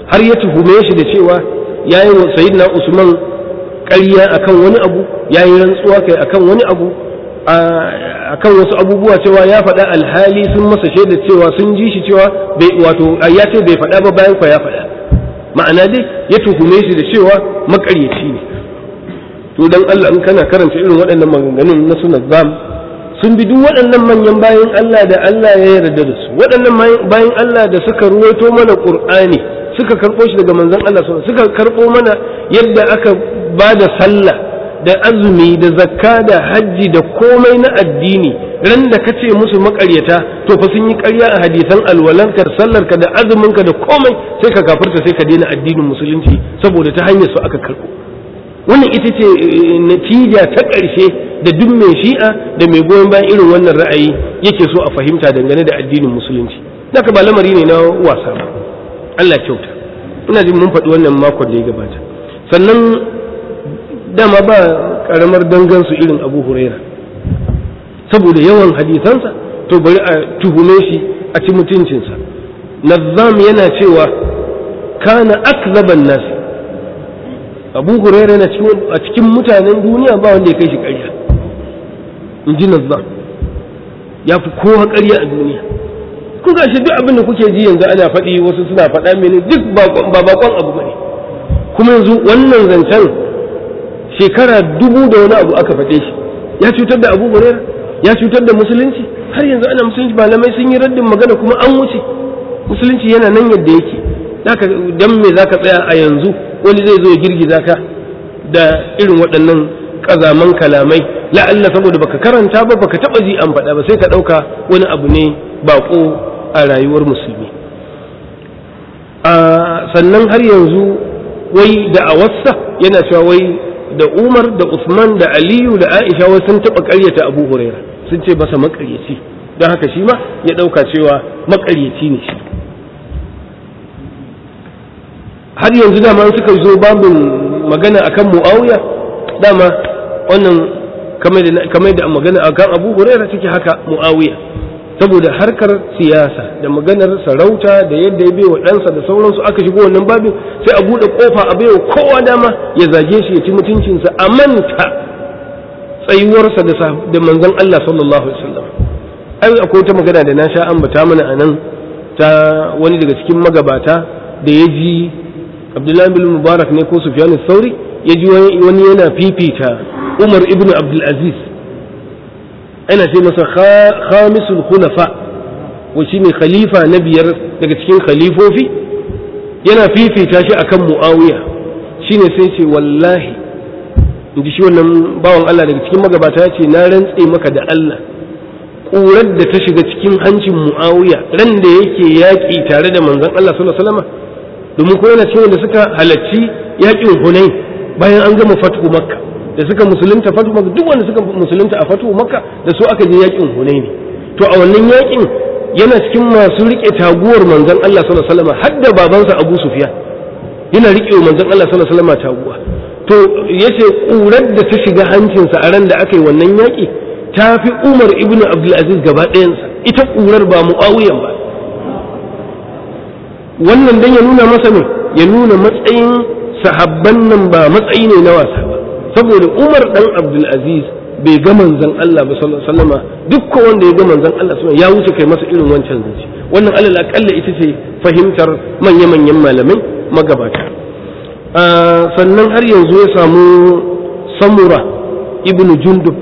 har ya tuhume shi da cewa yayi wa sayyidina Usman ƙarya akan wani abu yayi rantsuwa kai akan wani abu akan wasu abubuwa cewa ya faɗa alhali sun masa shaida cewa sun ji shi cewa bai wato ya ce bai faɗa ba bayan kwa ya faɗa ma'ana dai ya tuhume shi da cewa makaryaci ne to dan Allah in kana karanta irin waɗannan maganganun na sunan zam sun bi duk waɗannan manyan bayan Allah da Allah ya yarda da su waɗannan bayan Allah da suka ruwaito mana Qur'ani suka karɓo shi daga manzon Allah suka karɓo mana yadda aka ba da sallah da azumi da zakka da hajji da komai na addini ran da kace musu makaryata to fa sun yi ƙarya a hadisan alwalanka da sallarka da azuminka da komai sai ka kafirta sai ka daina addinin musulunci saboda ta hanyar su aka karɓo wannan ita ce natija ta ƙarshe da duk mai shi'a da mai goyon bayan irin wannan ra'ayi yake so a fahimta dangane da addinin musulunci haka ba lamari ne na wasa ba Allah kyauta ina jin mun faɗi wannan makon da ya gabata sannan dama ba karamar dangansu irin abu huraira saboda yawan hadisansa to bari a tuhume shi a ci mutuncinsa nazzam yana cewa kana akzaban nasi abu huraira yana a cikin mutanen duniya ba wanda ya kai shi ƙarya in ji nazzam ya fi kowa ƙarya a duniya ku gashi duk abin da kuke ji yanzu ana faɗi wasu suna faɗa mini duk ba bakon abu bane kuma yanzu wannan zancen shekara dubu da wani abu aka faɗe shi ya cutar da abu huraira ya cutar da musulunci har yanzu ana musulunci malamai sun yi raddin magana kuma an wuce musulunci yana nan yadda yake zaka dan me zaka tsaya a yanzu wani zai zo ya girgiza ka da irin waɗannan ƙazaman kalamai la'alla saboda baka karanta ba baka taɓa ji an faɗa ba sai ka ɗauka wani abu ne baƙo a rayuwar musulmi sannan har yanzu wai da a wassa yana cewa wai da Umar da Usman da Aliyu da Aisha wai sun taɓa ƙaryata Abu Huraira sun ce masa maƙaryaci don haka shi ma ya ɗauka cewa maƙaryaci ne shi har yanzu dama suka zo babin magana akan Muawiya dama wannan kamar da magana akan Abu Huraira take haka Muawiya saboda harkar siyasa da maganar sarauta da yadda ya baiwa ɗansa da sauransu aka shigo wannan babin sai a buɗe ƙofa a baiwa kowa dama ya zage shi ya ci mutuncinsa a manta tsayuwarsa da manzon Allah sallallahu alaihi wasallam ai akwai wata magana da na sha ambata mana a nan ta wani daga cikin magabata da ya ji Abdullahi bin Mubarak ne ko Sufyan Sauri ya ji wani yana fifita Umar ibn Abdul Aziz ana ce masa khamisul khulafa wa shine khalifa na biyar daga cikin khalifofi yana fifita shi akan muawiya shine sai ce wallahi inji shi wannan bawan Allah daga cikin magabata ce na rantse maka da Allah ƙurar da ta shiga cikin hancin muawiya ran da yake yaƙi tare da manzon Allah sallallahu alaihi wasallam domin ko yana cewa da suka halarci yaƙin Hunain bayan an gama fatu makka da suka musulunta fatu makka duk wanda suka musulunta a fatu makka da su aka je yakin hunaini to a wannan yakin yana cikin masu rike taguwar manzon Allah sallallahu alaihi wasallam har da babansa Abu Sufyan yana rike manzon Allah sallallahu alaihi wasallam taguwa to yace kurar da ta shiga hancinsa a ran da aka yi wannan yaki ta fi Umar ibn Abdul Aziz gaba ɗayansa ita kurar ba Muawiyan ba wannan dan ya nuna masa ne ya nuna matsayin sahabban nan ba matsayi ne na wasa ba saboda umar dan abdulaziz bai ga manzon Allah ba sallallahu alaihi wasallama duk wanda ya ga manzon Allah sallallahu ya wuce kai masa irin wancan zance wannan alal akalla ita ce fahimtar manya manyan malamai magabata sannan har yanzu ya samu samura ibnu jundub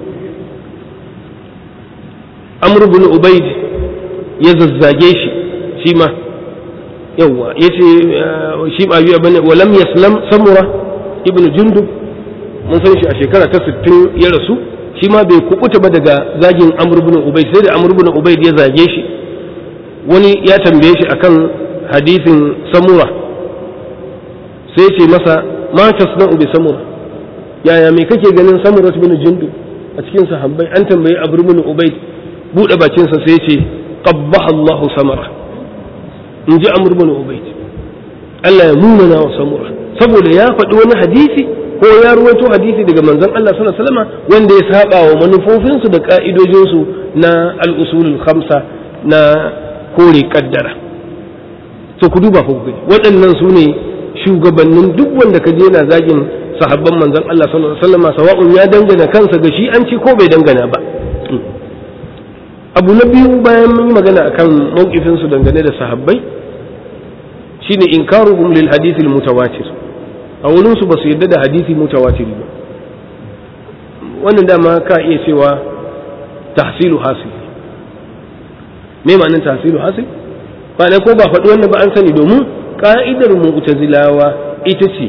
amr ibn ubayd ya zazzage shi shi ma yawa yace shi ba yi bane walam yaslam samura ibnu jundub mun san shi a shekara ta 60 ya rasu shi ma bai kubuta ba daga zagin Amr ibn Ubayd sai da Amr ibn Ubayd ya zage shi wani ya tambaye shi akan hadisin Samura sai ce masa ma tasna'u bi Samura yaya me kake ganin Samura ibn Jundub a cikin sahabbai an tambayi Amr ibn Ubayd bude bakin sa sai ce qabbaha Allah Samara in ji Amr ibn Ubayd Allah ya munana wa Samura saboda ya faɗi wani hadisi ko ya ruwaito hadisi daga manzon Allah sallallahu alaihi wasallam wanda ya saba wa manufofinsu da ka'idojinsu na al-usulul khamsa na kore kaddara to ku duba ku gani waɗannan su ne shugabannin duk wanda ka je na zagin sahabban manzon Allah sallallahu alaihi wasallam sawa'un ya dangana kansa ga shi an ci ko bai dangana ba abu na biyu bayan mun yi magana akan mawqifin su dangane da sahabbai shine inkaruhum lil hadith al mutawatir a wurin su basu yadda da hadisi mutawatir ba wannan dama ka iya cewa tahsilu hasil me ma'anar tahsilu hasil ba ko ba faɗi wannan ba an sani domin ka'idar mu'tazilawa ita ce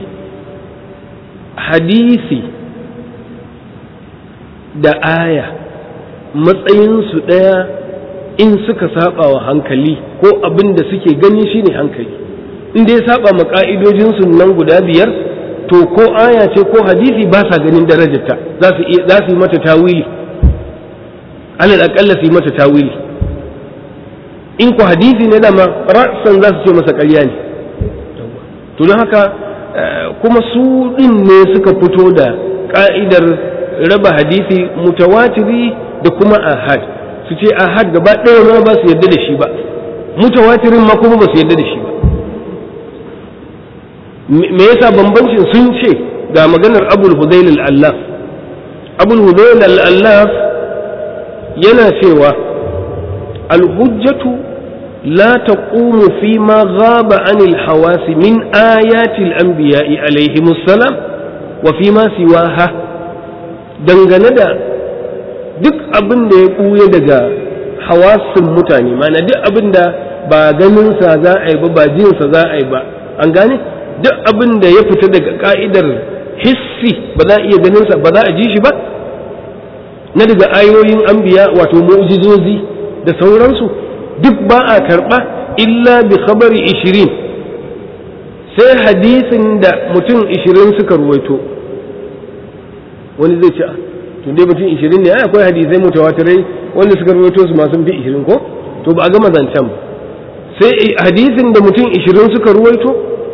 hadisi da aya matsayinsu ɗaya in suka saba wa hankali ko abin da suke gani shine hankali in dai saba ma ka'idojinsu nan guda biyar to ko aya ce ko hadisi ba sa ganin darajarta za su yi mata tawili alal aƙalla su yi mata tawili in ku hadisi ne dama ra'san za su ce masa ƙarya ne to don haka kuma su ɗin ne suka fito da ƙa'idar raba hadisi mutawatiri da kuma ahad su ce ahad gaba ɗaya ma ba su yarda da shi ba mutawatirin ma kuma ba su yarda da shi ba me yasa bambancin sun ce ga maganar abul hudail al-allaf abul hudail al-allaf yana cewa al-hujjatu لا تقوم فيما غاب عن الحواس من آيات الأنبياء عليهم السلام وفيما سواها dangane da duk abin da ya ɓuya daga hawasin mutane mana duk abin da ba ganinsa za a yi ba ba jinsa za a yi ba an gane duk abin da ya fita daga ka'idar hissi ba za a iya ganinsa ba za a ji shi ba na daga ayoyin anbiya wato mu'jizozi da sauransu duk ba a karɓa illa bi khabari ishirin sai hadisin da mutum ishirin suka ruwaito wani zai ce tun dai mutum ishirin ne akwai hadisai mutawatirai wanda suka ruwaito su masu fi ishirin ko to ba a gama zancen ba sai hadisin da mutum ishirin suka ruwaito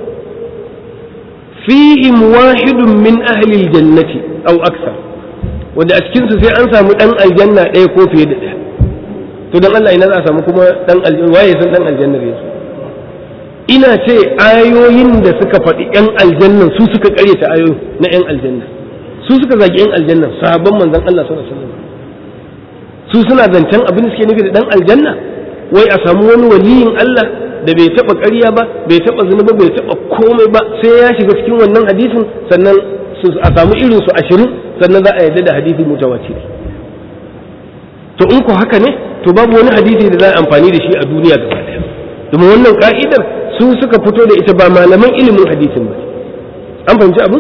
fihim wahidun min ahli jannati au aksar wanda a cikinsu sai an samu ɗan aljanna ɗaya ko fiye da ɗaya to dan Allah ina za a samu kuma dan aljanna waye san dan aljanna ne su ina ce ayoyin da suka faɗi yan aljannan su suka ƙaryata ayoyin na yan aljanna su suka zagi yan aljanna sahabban manzon Allah sallallahu alaihi wasallam su suna zancen abin da suke nufi da dan aljanna wai a samu wani waliyin Allah da bai taba ƙarya ba bai taba zina ba bai taba komai ba sai ya shiga cikin wannan hadisin sannan a samu irin su ashirin sannan za a yarda da hadisi mutawatir to in ko haka ne to babu wani hadisi da za a amfani da shi a duniya gaba daya domin wannan ka'idar su suka fito da ita ba malaman ilimin hadisin ba an fahimci abin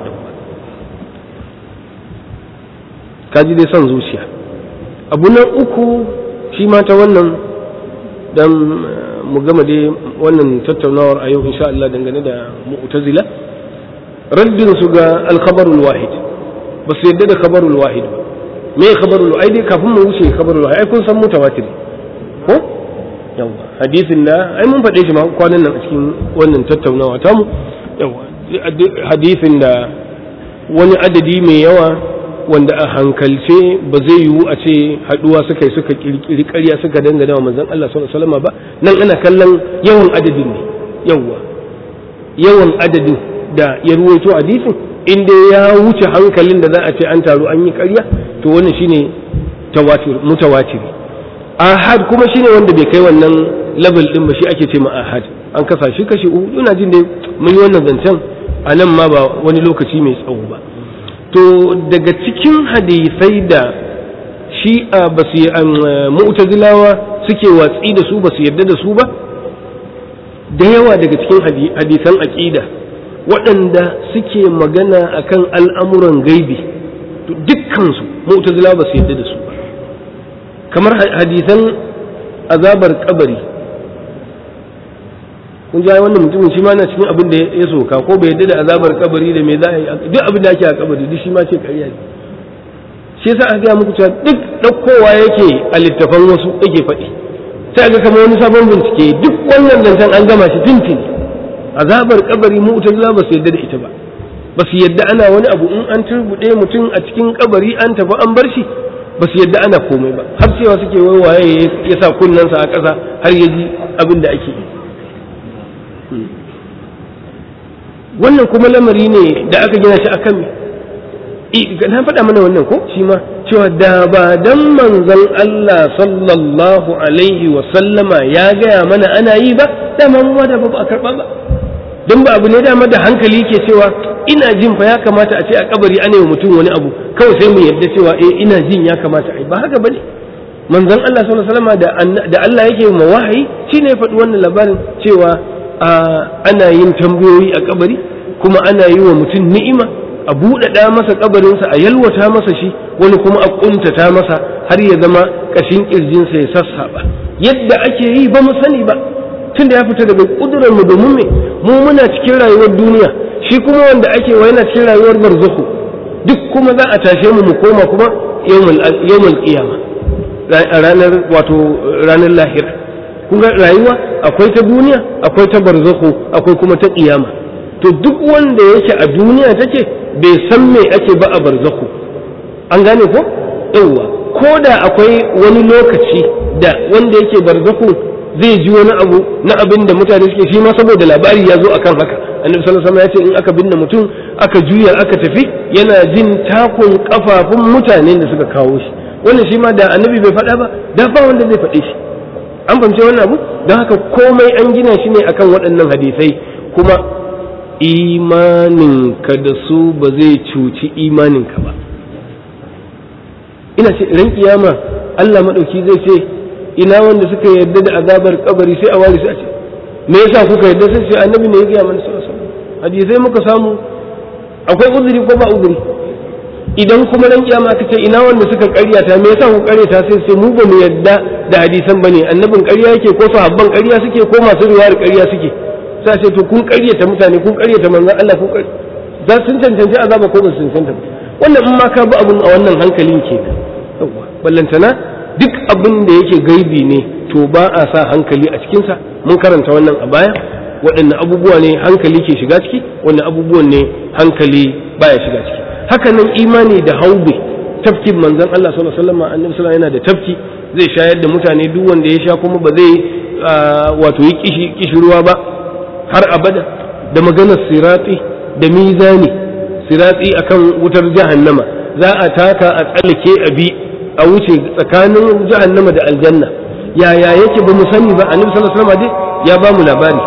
kaji dai son zuciya abu na uku shi ma ta wannan dan mu gama dai wannan tattaunawar a yau insha Allah dangane da mu'tazila raddin su ga al-khabarul wahid ba su yadda da khabarul wahid ba me khabarul ai dai kafin mu wuce khabarul wahid ai kun san mutawatir ko yawa hadisin da ai mun faɗe shi ma kwanan nan a cikin wannan tattaunawa ta mu yawa hadisin da wani adadi mai yawa wanda a hankalce ba zai yiwu a ce haduwa suka yi suka kirkiri ƙarya suka dangana wa manzon Allah sallallahu alaihi wasallam ba nan ana kallon yawan adadin ne yawa yawan adadin da ya ruwaito hadisin in dai ya wuce hankalin da za a ce an taru an yi ƙarya to wannan shine tawatir mutawatir ahad kuma shine wanda bai kai wannan level din ba shi ake ce ma ahad an kasa shi kashi uku ina jin dai mun yi wannan zancen a nan ma ba wani lokaci mai tsawo ba to daga cikin hadisai da shi a basu mu'tazilawa suke watsi da su basu yarda da su ba da yawa daga cikin hadisan aqida waɗanda suke magana akan al'amuran gaibi to dukkansu mu'tazilawa basu yarda da su ba kamar hadisan azabar kabari kun ji wannan mutumin shi ma na cikin abin da ya soka ko bai yadda da azabar kabari da me za a yi duk abin da ake a kabari duk shi ma ce ƙarya ne shi yasa aka gaya muku cewa duk ɗaukowa yake a littafan wasu yake faɗi sai ga kamar wani sabon bincike duk wannan zancen an gama shi tintin azabar kabari mu ta ba su yadda da ita ba ba su yadda ana wani abu in an turbuɗe mutum a cikin kabari an tafi an bar shi ba su yadda ana komai ba har cewa suke wai waye ya sa kunnensa a ƙasa har ya ji abin da ake yi wannan kuma lamari ne da aka gina shi akan me na faɗa mana wannan ko shi ma cewa da ba dan manzon Allah sallallahu alaihi wa sallama ya gaya mana ana yi ba dama mu da ba a karɓa ba don ba abu ne dama da hankali ke cewa ina jin fa ya kamata a ce a kabari ana yi mutum wani abu kawai sai mu yarda cewa eh ina jin ya kamata a yi ba haka bane manzon Allah sallallahu alaihi wasallam da Allah yake ma wahayi shine ya faɗi wannan labarin cewa ana yin tambayoyi a kabari kuma ana yi wa mutum ni'ima a buɗaɗa masa kabarinsa a yalwata masa shi wani kuma a ƙuntata masa har ya zama ƙashin ƙirjinsa ya sassaɓa yadda ake yi ba mu sani ba tun da ya fita daga ƙudurar mu domin me mu muna cikin rayuwar duniya shi kuma wanda ake wa yana cikin rayuwar barzakhu duk kuma za a tashe mu mu koma kuma yawmul qiyama ranar wato ranar lahira kun ga rayuwa akwai ta duniya akwai ta barzakhu akwai kuma ta qiyama to duk wanda yake a duniya take bai san me ake ba a barzakhu an gane ko yawwa ko da akwai wani lokaci da wanda yake barzakhu zai ji wani abu na abin da mutane suke shi ma saboda labari ya zo akan haka annabi sallallahu alaihi wasallam ya ce in aka binne mutum aka juya aka tafi yana jin takun kafafun mutanen da suka kawo shi wannan shi ma da annabi bai faɗa ba da ba wanda zai faɗe shi an fahimci wannan abu don haka komai an gina shi ne akan waɗannan hadisai kuma imaninka da su ba zai cuci imaninka ba ina ce ran kiyama Allah maɗauki zai ce ina wanda suka yarda da azabar kabari sai a wari sai a ce me yasa kuka yarda sai sai annabi ne ya gaya mana sallallahu alaihi wasallam hadisai muka samu akwai uzuri ko ba uzuri idan kuma ran kiyama aka ce ina wanda suka karyata me yasa ku karyata sai sai mu ba mu yarda da hadisan bane annabin ƙarya yake ko sahabban ƙarya suke ko masu riwayar ƙarya suke sai ce to kun karyata mutane kun karyata manzon Allah kun za sun cancanci azaba ko ba su cancanta wannan in ma ka bi abun a wannan hankalin kenan yawa ballantana duk abin da yake gaibi ne to ba a sa hankali a cikinsa mun karanta wannan a baya waɗanne abubuwa ne hankali ke shiga ciki wanne abubuwan ne hankali baya shiga ciki haka nan imani da haube tafkin manzon Allah sallallahu alaihi wasallam annabi sallallahu yana da tafki zai shayar da mutane duk wanda ya sha kuma ba zai wato yi kishi kishirwa ba har abada da maganar sirati da mizani sirati akan wutar jahannama za a taka a tsallake a bi a wuce tsakanin jahannama da aljanna yaya yake ba mu sani ba annabi sallallahu alaihi wasallam ya ba mu labari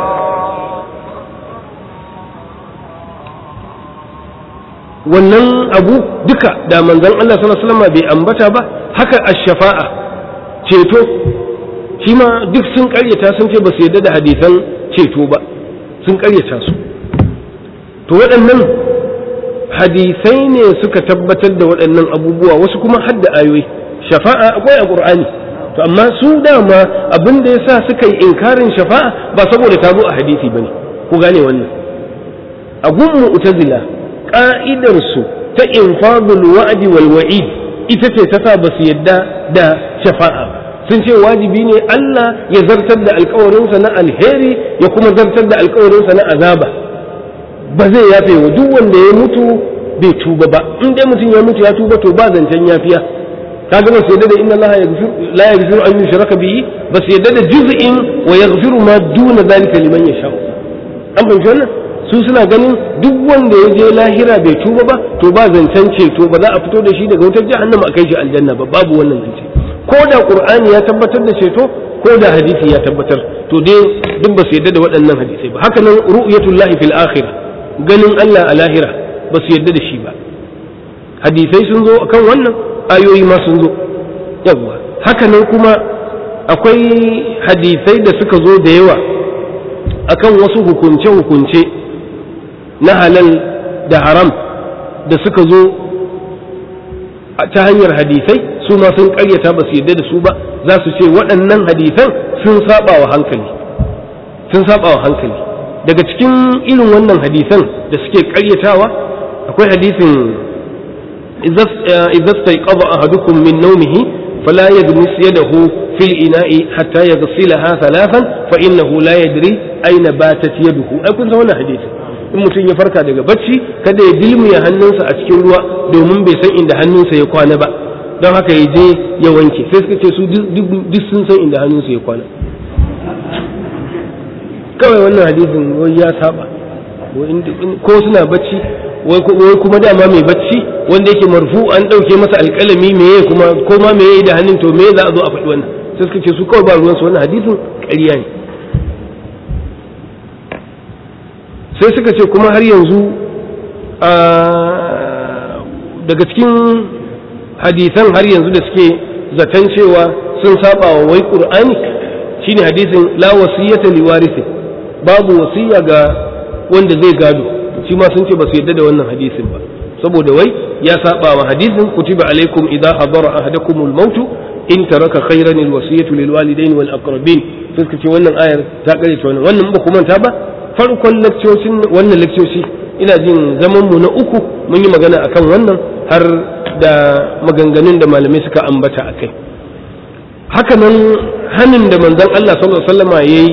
wannan abu duka da manzon Allah sallallahu alaihi wasallam bai ambata ba haka ash-shafa'a ceto shi ma duk sun karyata sun ce ba su yarda da hadisan ceto ba sun karyata su to waɗannan hadisai ne suka tabbatar da waɗannan abubuwa wasu kuma hadda ayoyi shafa'a akwai a ƙur'ani to amma su dama abin da yasa suka yi inkarin shafa'a ba saboda ta zo a hadisi bane ku gane wannan a gun mu'tazila ka'idar su ta infadul wa'di wal wa'id ita ce ta sa ba su yadda da shafa'a ba sun ce wajibi ne Allah ya zartar da alkawarinsa na alheri ya kuma zartar da alkawarinsa na azaba ba zai yafe wa duk wanda ya mutu bai tuba ba in dai mutum ya mutu ya tuba to ba zancen yafiya kaga ba su yadda da inna Allah la yaghfiru an yushraka bihi ba su yadda da juz'in wa yaghfiru ma duna zalika liman yasha an fahimci wannan su suna ganin duk wanda ya je lahira bai tuba ba to ba zancen ceto ba za a fito da shi daga wutar jahannama a kai shi aljanna ba babu wannan zance ko da qur'ani ya tabbatar da ceto ko da hadisi ya tabbatar to dai duk ba su yadda da waɗannan hadisai ba haka nan ru'yatullahi fil akhirah ganin Allah a lahira ba su yadda da shi ba hadisai sun zo akan wannan ayoyi ma sun zo yawwa haka nan kuma akwai hadisai da suka zo da yawa akan wasu hukunce-hukunce na halal da haram da suka zo ta hanyar hadisai su ma sun karyata ba su yadda da su ba za su ce waɗannan hadisan sun saba wa hankali sun saba wa hankali daga cikin irin wannan hadisan da suke karyatawa akwai hadisin idza staiqadha ahadukum min nawmihi fala yadmis yadahu fil ina'i hatta yaghsilaha thalathan fa innahu la yadri aina batat yaduhu ai kun san wannan hadisi in mutum ya farka daga bacci kada ya dilmiya hannunsa a cikin ruwa domin bai san inda hannunsa ya kwana ba don haka ya je ya wanke sai suka ce su duk sun san inda hannunsa ya kwana kawai wannan hadisin wai ya saba ko suna bacci wai kuma dama mai bacci wanda yake marfu an ɗauke masa alƙalami meye kuma ko ma meye da hannun to meye za a zo a faɗi wannan sai suka ce su kawai ba ruwansu wannan hadisin ƙarya ne sai suka ce kuma har yanzu daga cikin hadisan har yanzu da suke zaton cewa sun saba wa wai qur'ani shine hadisin la wasiyata li warisi babu wasiya ga wanda zai gado shi ma sun ce ba su yadda da wannan hadisin ba saboda wai ya saba wa hadisin kutiba alaikum idza hadara ahadakumul mautu in taraka khairan alwasiyatu lil walidain wal aqrabin sai suka ce wannan ayar ta kare ta wannan wannan ba ku manta ba farkon lakcocin wannan lakcoci ina jin zaman mu na uku mun yi magana akan wannan har da maganganun da malamai suka ambata akai haka nan hanin da manzon Allah sallallahu alaihi wasallama yayi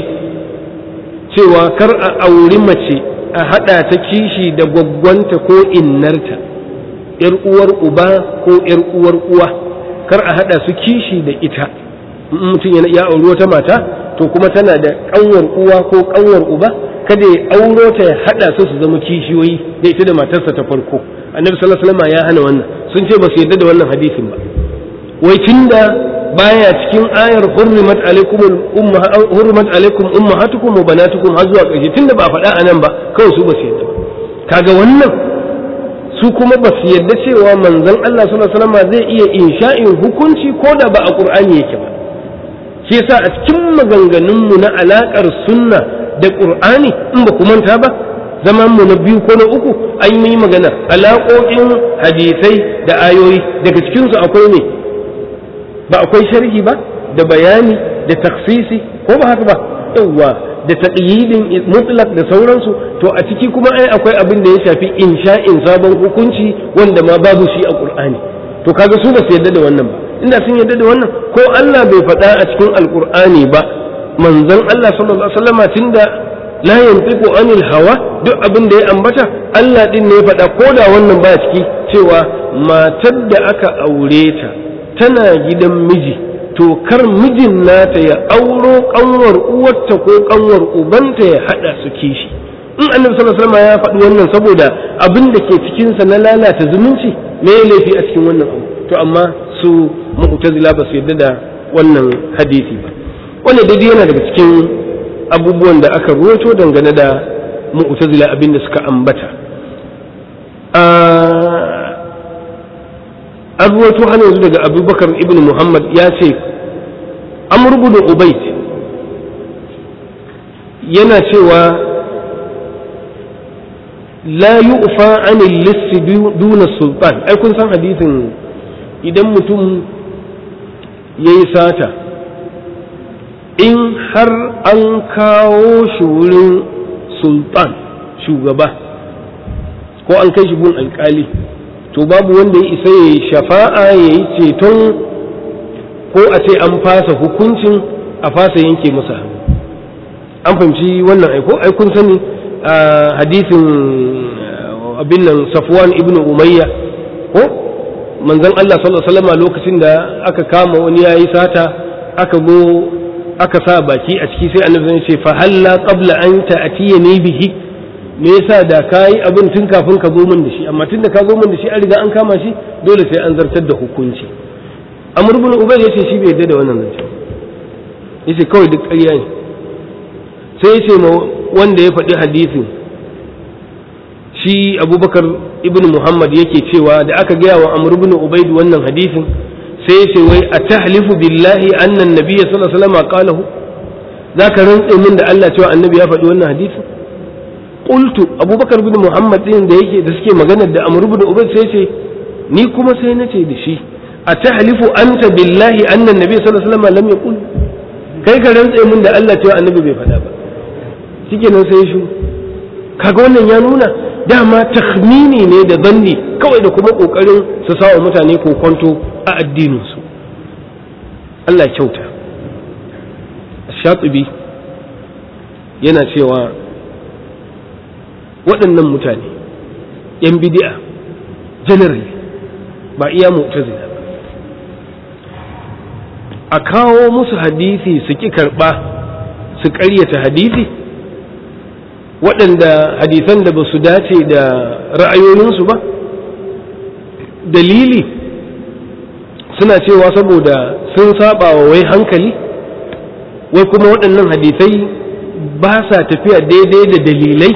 cewa kar a auri mace a hada ta kishi da gwaggwanta ko innarta yar uwar uba ko yar uwar uwa kar a hada su kishi da ita mutum ya auri wata mata to kuma tana da kanwar uwa ko kanwar uba kada ya auro ta ya hada su su zama kishiyoyi da ita da matarsa ta farko annabi sallallahu alaihi wasallam ya hana wannan sun ce ba su yarda da wannan hadisin ba wai tunda baya cikin ayar hurrimat alaikum umma hurrimat alaikum ummahatukum wa banatukum har zuwa ƙarshe tunda ba faɗa anan ba kawai su ba su yarda ba kaga wannan su kuma ba su yarda cewa manzon Allah sallallahu alaihi wasallam zai iya insha'in hukunci ko da ba a Qur'ani yake ba shi yasa a cikin maganganunmu na alakar sunna da qur'ani in ba ku manta ba zaman mu na biyu ko na uku an yi magana alaƙoƙin hadisai da ayoyi daga cikin su akwai ne ba akwai sharhi ba da bayani da taksisi ko ba haka ba yawwa da taqyidin mutlaq da sauransu to a ciki kuma ai akwai abin da ya shafi insha'in sabon hukunci wanda ma babu shi a qur'ani to kaga su ba su yarda da wannan ba inda sun yarda da wannan ko Allah bai faɗa a cikin alkur'ani ba manzon Allah sallallahu alaihi wasallam tunda la yantiqu anil hawa duk abin da ya ambata Allah din ne ya faɗa ko da wannan ba ciki cewa matar da aka aure ta tana gidan miji to kar mijin nata ya auro kanwar uwarta ko kanwar ubanta ya hada su kishi in annabi sallallahu alaihi wasallam ya faɗi wannan saboda abin da ke cikin sa na lalata zumunci me ya laifi a cikin wannan abu to amma su mu'tazila ba su yarda da wannan hadisi ba wannan dai yana daga cikin abubuwan da aka ruwato dangane da mu'tazila abin da suka ambata an ruwato har yanzu daga abubakar ibn muhammad ya ce amr ibn ubayd yana cewa la yu'fa anil lissi duna sultan ai kun san hadisin idan mutum ya yi sata in har an kawo shi wurin sultan shugaba ko an kai shi gun alkali to babu wanda ya isa ya yi shafa'a ya yi ceton ko a ce an fasa hukuncin a fasa yanke masa an fahimci wannan aiko ai kun sani a hadisin abin nan safwan ibn umayya ko manzon Allah sallallahu alaihi wasallam lokacin da aka kama wani yayi sata aka go aka sa baki a ciki sai annabi ya ce fa halla qabla an ta'tiyani bihi me yasa da kai abin tun kafin ka zo min da shi amma tunda ka zo min da shi an riga an kama shi dole sai an zartar da hukunci amr ibn ubay yace shi bai yarda da wannan zance yace kawai duk ƙarya ne sai yace ma wanda ya faɗi hadisin shi abubakar ibn muhammad yake cewa da aka gaya wa amr ibn ubaid wannan hadisin sai ya ce wai a tahlifu billahi annan nabiyya sallallahu alaihi wasallam qalahu zaka rantse min da Allah cewa annabi ya faɗi wannan hadisin qultu abubakar ibn muhammad din da yake da suke magana da amr ibn ubaid sai ce ni kuma sai nace da shi a tahlifu anta billahi annan nabiyya sallallahu alaihi wasallam lam yaqul kai ka rantse min da Allah cewa annabi bai faɗa ba shikenan sai shi kaga wannan ya nuna dama takhmini ne da zanni kawai da kuma kokarin su sawa mutane kokonto a addininsu Allah kyauta shatibi yana cewa waɗannan mutane yan bidi'a generally ba iya mu'tazila ba a kawo musu hadisi su ki karɓa su ƙaryata hadisi waɗanda hadisan da ba su dace da ra'ayoyinsu ba dalili suna cewa saboda sun saba wa wai hankali wai kuma waɗannan hadisai ba sa tafiya daidai da dalilai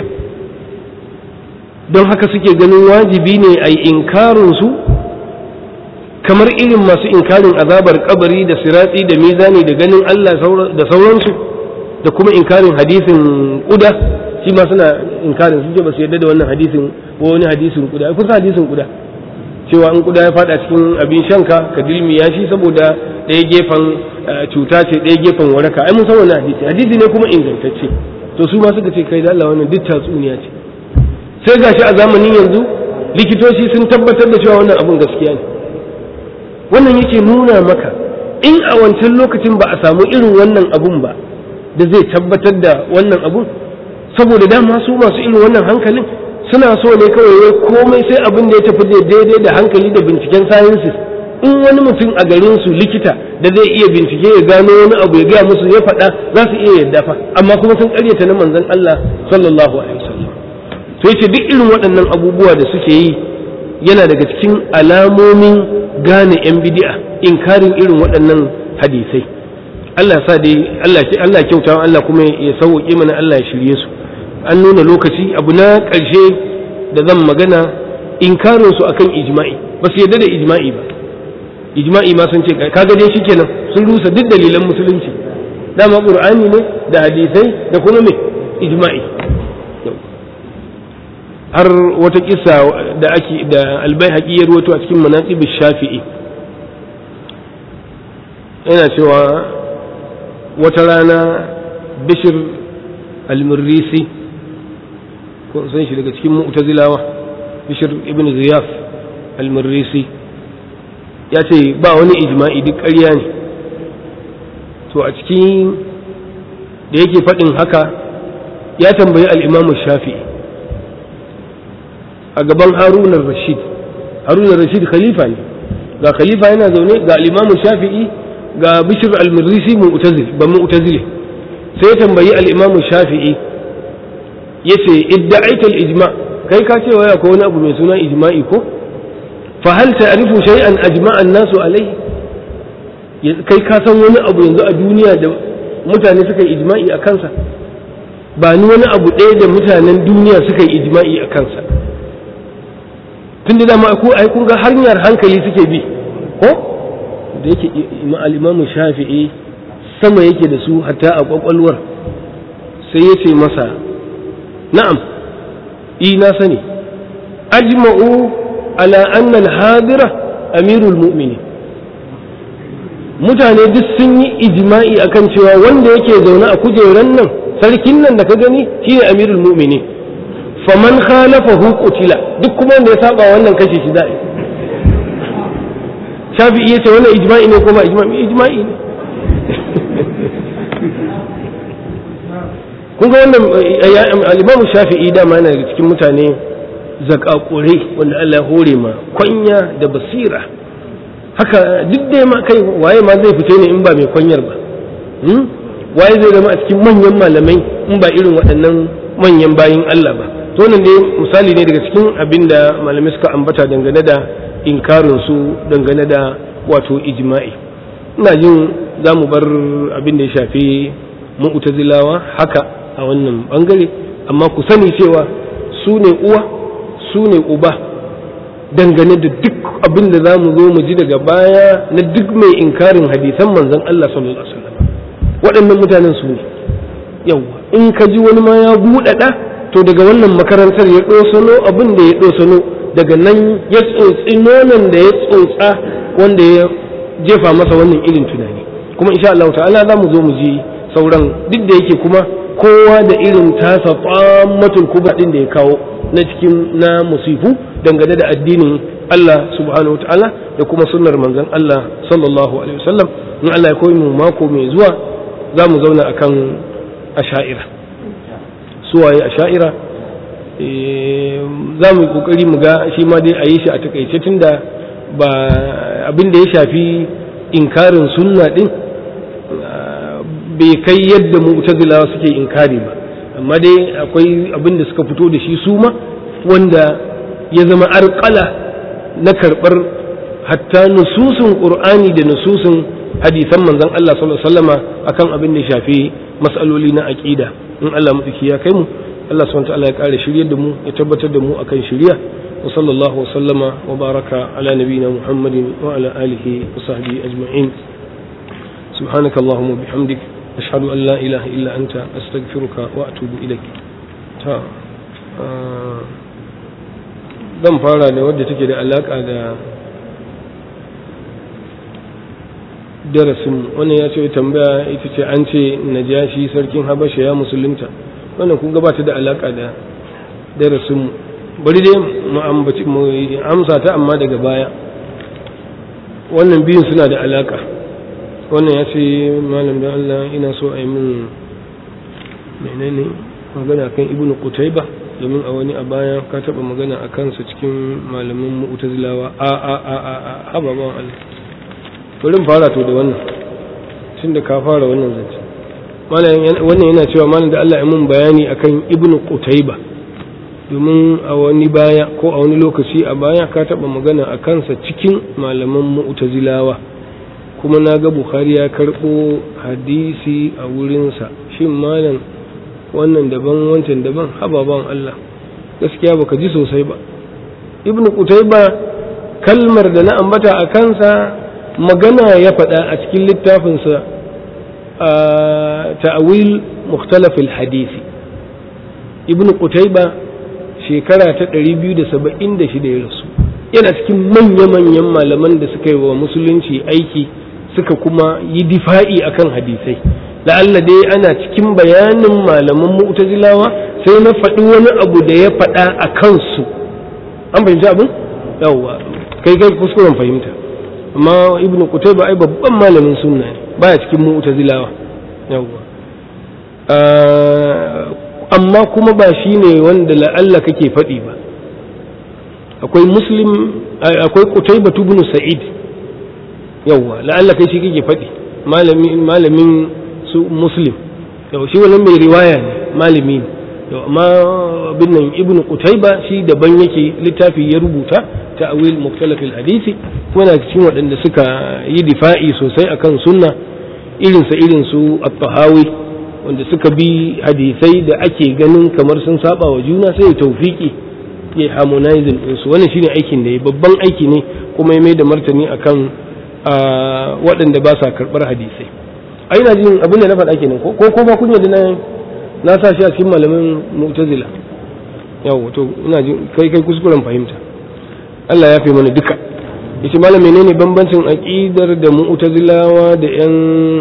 don haka suke ganin wajibi ne a yi inkarinsu kamar irin masu inkarin azabar kabari da siratsi da mizani da ganin Allah da sauransu da kuma inkarin hadisin kuda shi ma suna inkarin sun ce ba su yarda da wannan hadisin ko wani hadisin kuda kusa hadisin kuda cewa in kuda ya fada cikin abin shanka ka dilmi ya shi saboda ɗaya gefen cuta ce ɗaya gefen waraka ai mun san wannan hadisi hadisi ne kuma ingantacce to su ma suka ce kai da Allah wannan duk tatsuniya ce sai gashi a zamanin yanzu likitoci sun tabbatar da cewa wannan abun gaskiya ne wannan yake nuna maka in a wancan lokacin ba a samu irin wannan abun ba da zai tabbatar da wannan abun saboda dama su masu irin wannan hankalin suna so ne kawai komai sai abin da ya tafi da daidai da hankali da binciken sciences in wani mutum a garin su likita da zai iya bincike ya gano wani abu ya gaya musu ya faɗa za su iya yadda fa amma kuma sun karyata na manzon Allah sallallahu alaihi wasallam to yace duk irin waɗannan abubuwa da suke yi yana daga cikin alamomin gane yan bid'a inkarin irin waɗannan hadisai Allah sa dai Allah Allah kyauta Allah kuma ya sauke mana Allah ya shirye su an nuna lokaci abu na ƙarshe da zan magana inkarin su akan ijma'i ba su yarda da ijma'i ba ijma'i ma sun ce kaga dai shikenan sun rusa duk dalilan musulunci dama qur'ani ne da hadisai da kuma me ijma'i har wata kissa da ake da albayhaqi ya ruwato a cikin manaqib shafi'i yana cewa wata rana bishir al-murrisi ko san shi daga cikin mu'tazilawa bishir ibn ziyaf al-murrisi ya ce ba wani ijma'i duk ƙarya ne to a cikin da yake faɗin haka ya tambayi al'imamu shafi'i a gaban harunar rashid harunar rashid khalifa ne ga khalifa yana zaune ga al'imamu shafi'i ga bishir al-murrisi ba mu'tazili sai ya tambayi al'imamu shafi'i ya ce idda'aita al-ijma kai ka ce waya ko wani abu mai suna ijma'i ko fa hal ta'rifu shay'an ajma'a an-nasu alayhi kai ka san wani abu yanzu a duniya da mutane suka yi ijma'i a kansa ba ni wani abu ɗaya da mutanen duniya suka yi ijma'i a kansa tun da dama ko ai kun ga hanyar hankali suke bi ko da yake al-imamu shafi'i sama yake da su hatta a kwakwalwar sai ya ce masa na'am i na sani ajma'u ala anna al-hadira amirul mu'minin mutane duk sun yi ijma'i akan cewa wanda yake zaune a kujeran nan sarkin nan da ka gani shine amirul mu'mini faman khalafahu qutila duk kuma wanda ya saba wannan kashe shi za'i shafi'i yace wannan ijma'i ne ko ba ijma'i ijma'i ne kun ga wannan al-imam shafi'i dama yana daga cikin mutane zakakurai wanda Allah ya hore ma kwanya da basira haka duk da ma kai waye ma zai fita ne in ba mai kwanyar ba waye zai zama a cikin manyan malamai in ba irin waɗannan manyan bayin Allah ba to nan dai misali ne daga cikin abin da malamai suka ambata dangane da inkarin su dangane da wato ijma'i ina jin za mu bar abin da ya shafi mu'tazilawa haka a wannan bangare amma ku sani cewa su ne uwa su ne uba dangane da duk abin da za mu zo mu ji daga baya na duk mai inkarin hadisan manzon Allah sallallahu alaihi wasallam waɗannan mutanen su ne yawa in ka ji wani ma ya buɗaɗa to daga wannan makarantar ya ɗosano abin da ya ɗosano daga nan ya tsotsi nonon da ya tsotsa wanda ya jefa masa wannan irin tunani kuma insha Allah ta'ala za mu zo mu ji sauran duk da yake kuma kowa da irin tasa tsammatul kuba din da ya kawo na cikin na musifu dangane da addinin Allah subhanahu wa ta'ala da kuma sunnar manzon Allah sallallahu alaihi wasallam in Allah ya koyi mu mako mai zuwa za mu zauna akan asha'ira suwaye asha'ira za mu yi kokari mu ga shi ma dai a yi shi a takaice tunda ba abin da ya shafi inkarin sunna din bai kai yadda mu'tazilawa suke inkari ba amma dai akwai abin da suka fito da shi su ma wanda ya zama arƙala na karɓar hatta nususun ƙur'ani da nususun hadisan manzon Allah sallallahu alaihi wasallama akan abin da shafi mas'aloli na aqida in Allah mutsiki ya kai mu Allah subhanahu wa ta'ala ya kare shiryar da mu ya tabbatar da mu akan shiriya wa sallallahu wa sallama wa baraka ala nabiyyina Muhammadin wa ala alihi wa sahbihi ajma'in سبحانك اللهم وبحمدك أشهد أن لا إله إلا أنت أستغفرك وأتوب إليك تا zan fara da wadda take da alaƙa da darasin wannan ya ce tambaya ita ce an ce najashi sarkin habasha ya musulunta wannan kun gabata da alaƙa da darasin bari dai mu amsa ta amma daga baya wannan biyun suna da alaƙa wannan ya ce malam da Allah ina so a yi min menene magana kan ibnu qutayba domin a wani a baya ka taba magana a kansa cikin malamin mu'tazilawa a a a a a haba ba Allah bari fara to da wannan tun da ka fara wannan zance wannan yana cewa malam da Allah ya mun bayani akan ibnu qutayba domin a wani baya ko a wani lokaci a baya ka taba magana a kansa cikin malaman mu'tazilawa kuma na ga bukhari ya karɓo hadisi a wurinsa shin malam wannan daban wancan daban hababan Allah gaskiya baka ji sosai ba ibn qutayba kalmar da na ambata a kansa magana ya faɗa a cikin littafinsa a ta'awil mukhtalaf hadisi ibn qutayba shekara ta 276 ya rasu yana cikin manya-manyan malaman da suka yi wa musulunci aiki suka kuma yi difa'i akan hadisai la'alla dai ana cikin bayanin malaman mu'tazilawa sai na faɗi wani abu da ya faɗa a kansu an fahimci abin yawwa kai kai kuskuren fahimta amma ibnu qutayba ai babban malamin sunna ne baya cikin mu'tazilawa yawwa amma kuma ba shine wanda la'alla kake faɗi ba akwai muslim akwai qutayba ibn sa'id yawwa la'alla kai shi kake faɗi malamin malamin su muslim yau shi wannan mai riwaya ne malami ne yau amma bin nan ibnu qutayba shi daban yake littafi ya rubuta ta'wil mukhtalaf hadisi kuma na cikin waɗanda suka yi difa'i sosai akan sunna irin sa irin su at-tahawi wanda suka bi hadisai da ake ganin kamar sun saba wa juna sai tawfiki ya harmonizing ɗinsu wannan shine aikin da ya babban aiki ne kuma ya mai da martani akan waɗanda ba sa karɓar hadisai a ina jin abin da na faɗa kenan ko ko ba kun yadda na na sa shi a cikin malamin mu'tazila yawo to ina jin kai kai kuskuren fahimta Allah ya fi mana duka yace malam menene bambancin aqidar da mu'tazilawa da yan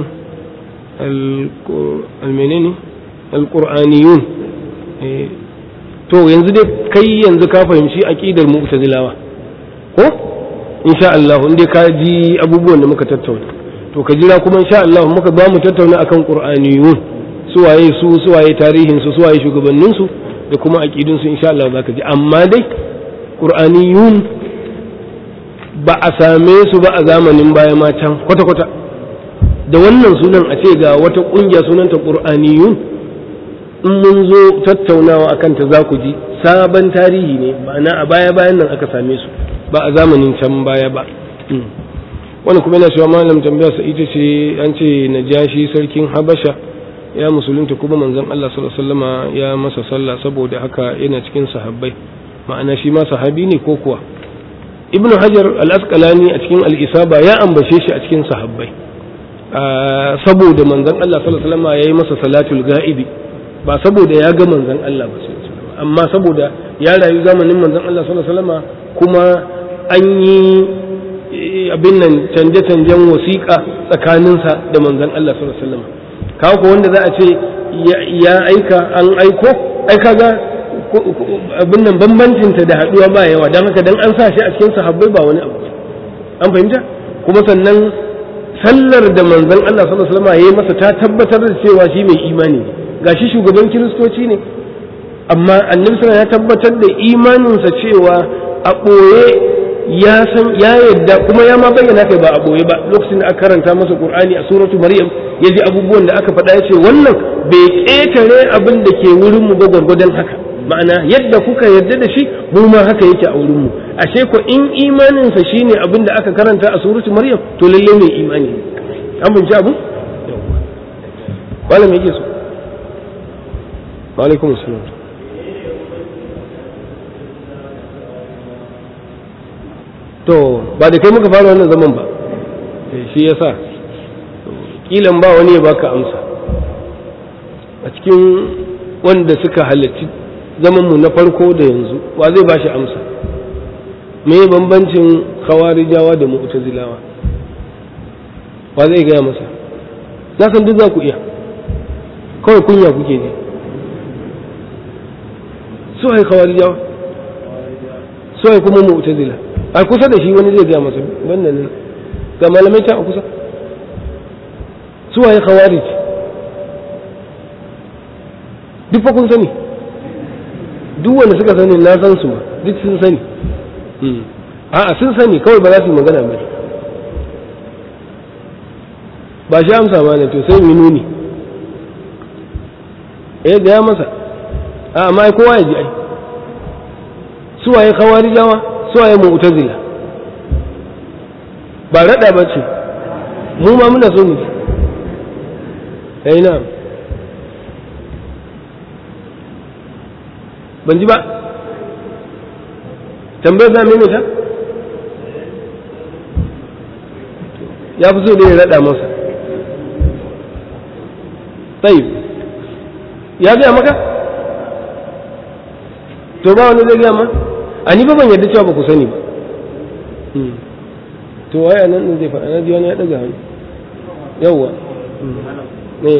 al menene al-qur'aniyun to yanzu dai kai yanzu ka fahimci aqidar mu'tazilawa ko insha Allah in dai ka ji abubuwan da muka tattauna to ka jira kuma insha Allah muka ba mu tattauna akan qur'aniyun suwaye su suwaye tarihin su suwaye shugabannin su da kuma aqidun su insha Allah zaka ji amma dai qur'aniyun ba a same su ba a zamanin baya ma can kwata kwata da wannan sunan a ce ga wata kungiya sunanta qur'aniyun in mun zo tattaunawa akan ta za ku ji sabon tarihi ne ma'ana a baya bayan nan aka same su ba a zamanin can baya ba wani kuma yana cewa malam tambaya sa ita ce an ce najashi sarkin habasha ya musulunta kuma manzon Allah sallallahu alaihi wasallama ya masa sallah saboda haka yana cikin sahabbai ma'ana shi ma sahabi ne ko kuwa ibnu hajar al-asqalani a cikin al-isaba ya ambace shi a cikin sahabbai saboda manzon Allah sallallahu alaihi wasallama yayi masa salatul ga'ibi ba saboda ya ga manzon Allah ba amma saboda ya rayu zamanin manzon Allah sallallahu alaihi wasallama kuma an yi abin nan canje-canjen wasiƙa tsakaninsa da manzon Allah sallallahu alaihi wasallam kawo ko wanda za a ce ya aika an aiko ai kaga abin nan bambancin ta da haduwa ba yawa dan haka dan an sa shi a cikin sahabbai ba wani abu an fahimta kuma sannan sallar da manzon Allah sallallahu alaihi wasallam yayi masa ta tabbatar da cewa shi mai imani ne gashi shugaban kiristoci ne amma annabi sallallahu ya tabbatar da imaninsa cewa a ɓoye ya san ya yadda kuma ya ma bayyana kai ba a boye ba lokacin da aka karanta masa qur'ani a suratu maryam ya ji abubuwan da aka faɗa ya ce wannan bai ƙetare abin da ke wurin mu ba gwargwadon haka ma'ana yadda kuka yarda da shi mu ma haka yake a wurin mu ashe ko in imaninsa shine abin da aka karanta a suratu maryam to lalle mai imani an binci abu malam yake so wa alaikum assalam to ba da kai muka fara wannan zaman ba shi yasa kilan ba wani ya baka amsa a cikin wanda suka halarci zamanmu na farko da yanzu wa zai ba shi amsa me bambancin khawarijawa da mu'tazilawa wa zai gaya masa na san duk za ku iya kawai kunya kuke ne su hai khawarijawa su hai kuma mu'tazila a kusa da shi wani zai gaya masa wannan ne ga malamai ta a kusa su hai khawarij duk fa kun sani duk wanda suka sani na san su duk sun sani a'a sun sani kawai ba za su yi magana ba ba shi amsa ma ne to sai mu nuni eh ga ya masa a amma kowa ya ji ai su waye khawarijawa su waye mu'tazila ba rada ba ce mu ma muna so mu ji eh na'am ban ji ba tambayar za mai ta ya fi so da ya raɗa masa tsayi ya gaya maka to ba wani zai gaya ma a ni ba ban yadda cewa ba ku sani ba to waye nan din zai faɗa na ji wani ya ɗaga hannu yawwa ne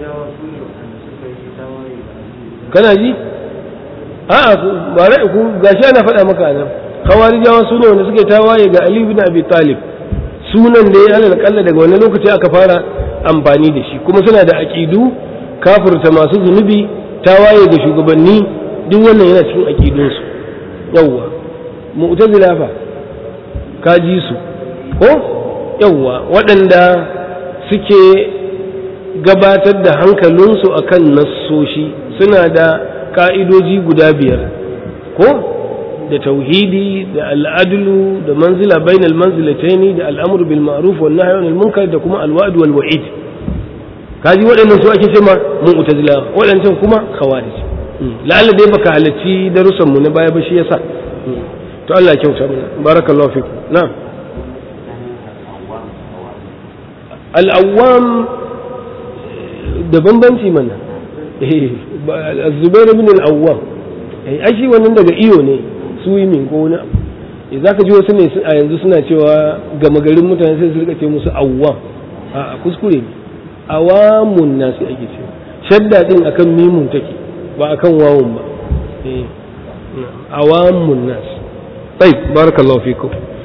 kana ji a'a ba rai ku gashi ana faɗa maka nan khawarijawa su ne wanda suke tawaye ga Ali ibn Abi Talib sunan da ya alal kalla daga wani lokaci aka fara amfani da shi kuma suna da aqidu kafirta masu zunubi tawaye ga shugabanni duk wannan yana cikin aqidun su yawwa mu'tazila fa ka ji su ko yawwa waɗanda suke gabatar da hankalinsu akan nassoshi suna da ka'idoji guda biyar ko da tauhidi da al'adulu da manzila bainal manzilataini da al'amru bil ma'ruf wal nahyi anil munkar da kuma alwa'd wal wa'id kaji waɗannan su ake cewa mu'tazila waɗancan kuma khawarij la'alla dai baka halarci darussan mu na baya ba shi yasa to Allah ya kyauta mana barakallahu fiku na'am al-awwam da bambanci mana zubair bin al-awwam ai shi wannan daga iyo ne swimming ko wani abu za ka ji wasu ne a yanzu suna cewa gama garin mutane sai su rika ce musu awwam a kuskure ne awamun nasi ake cewa shadda din akan mimun take ba akan wawun ba awamun nasi طيب بارك الله فيكم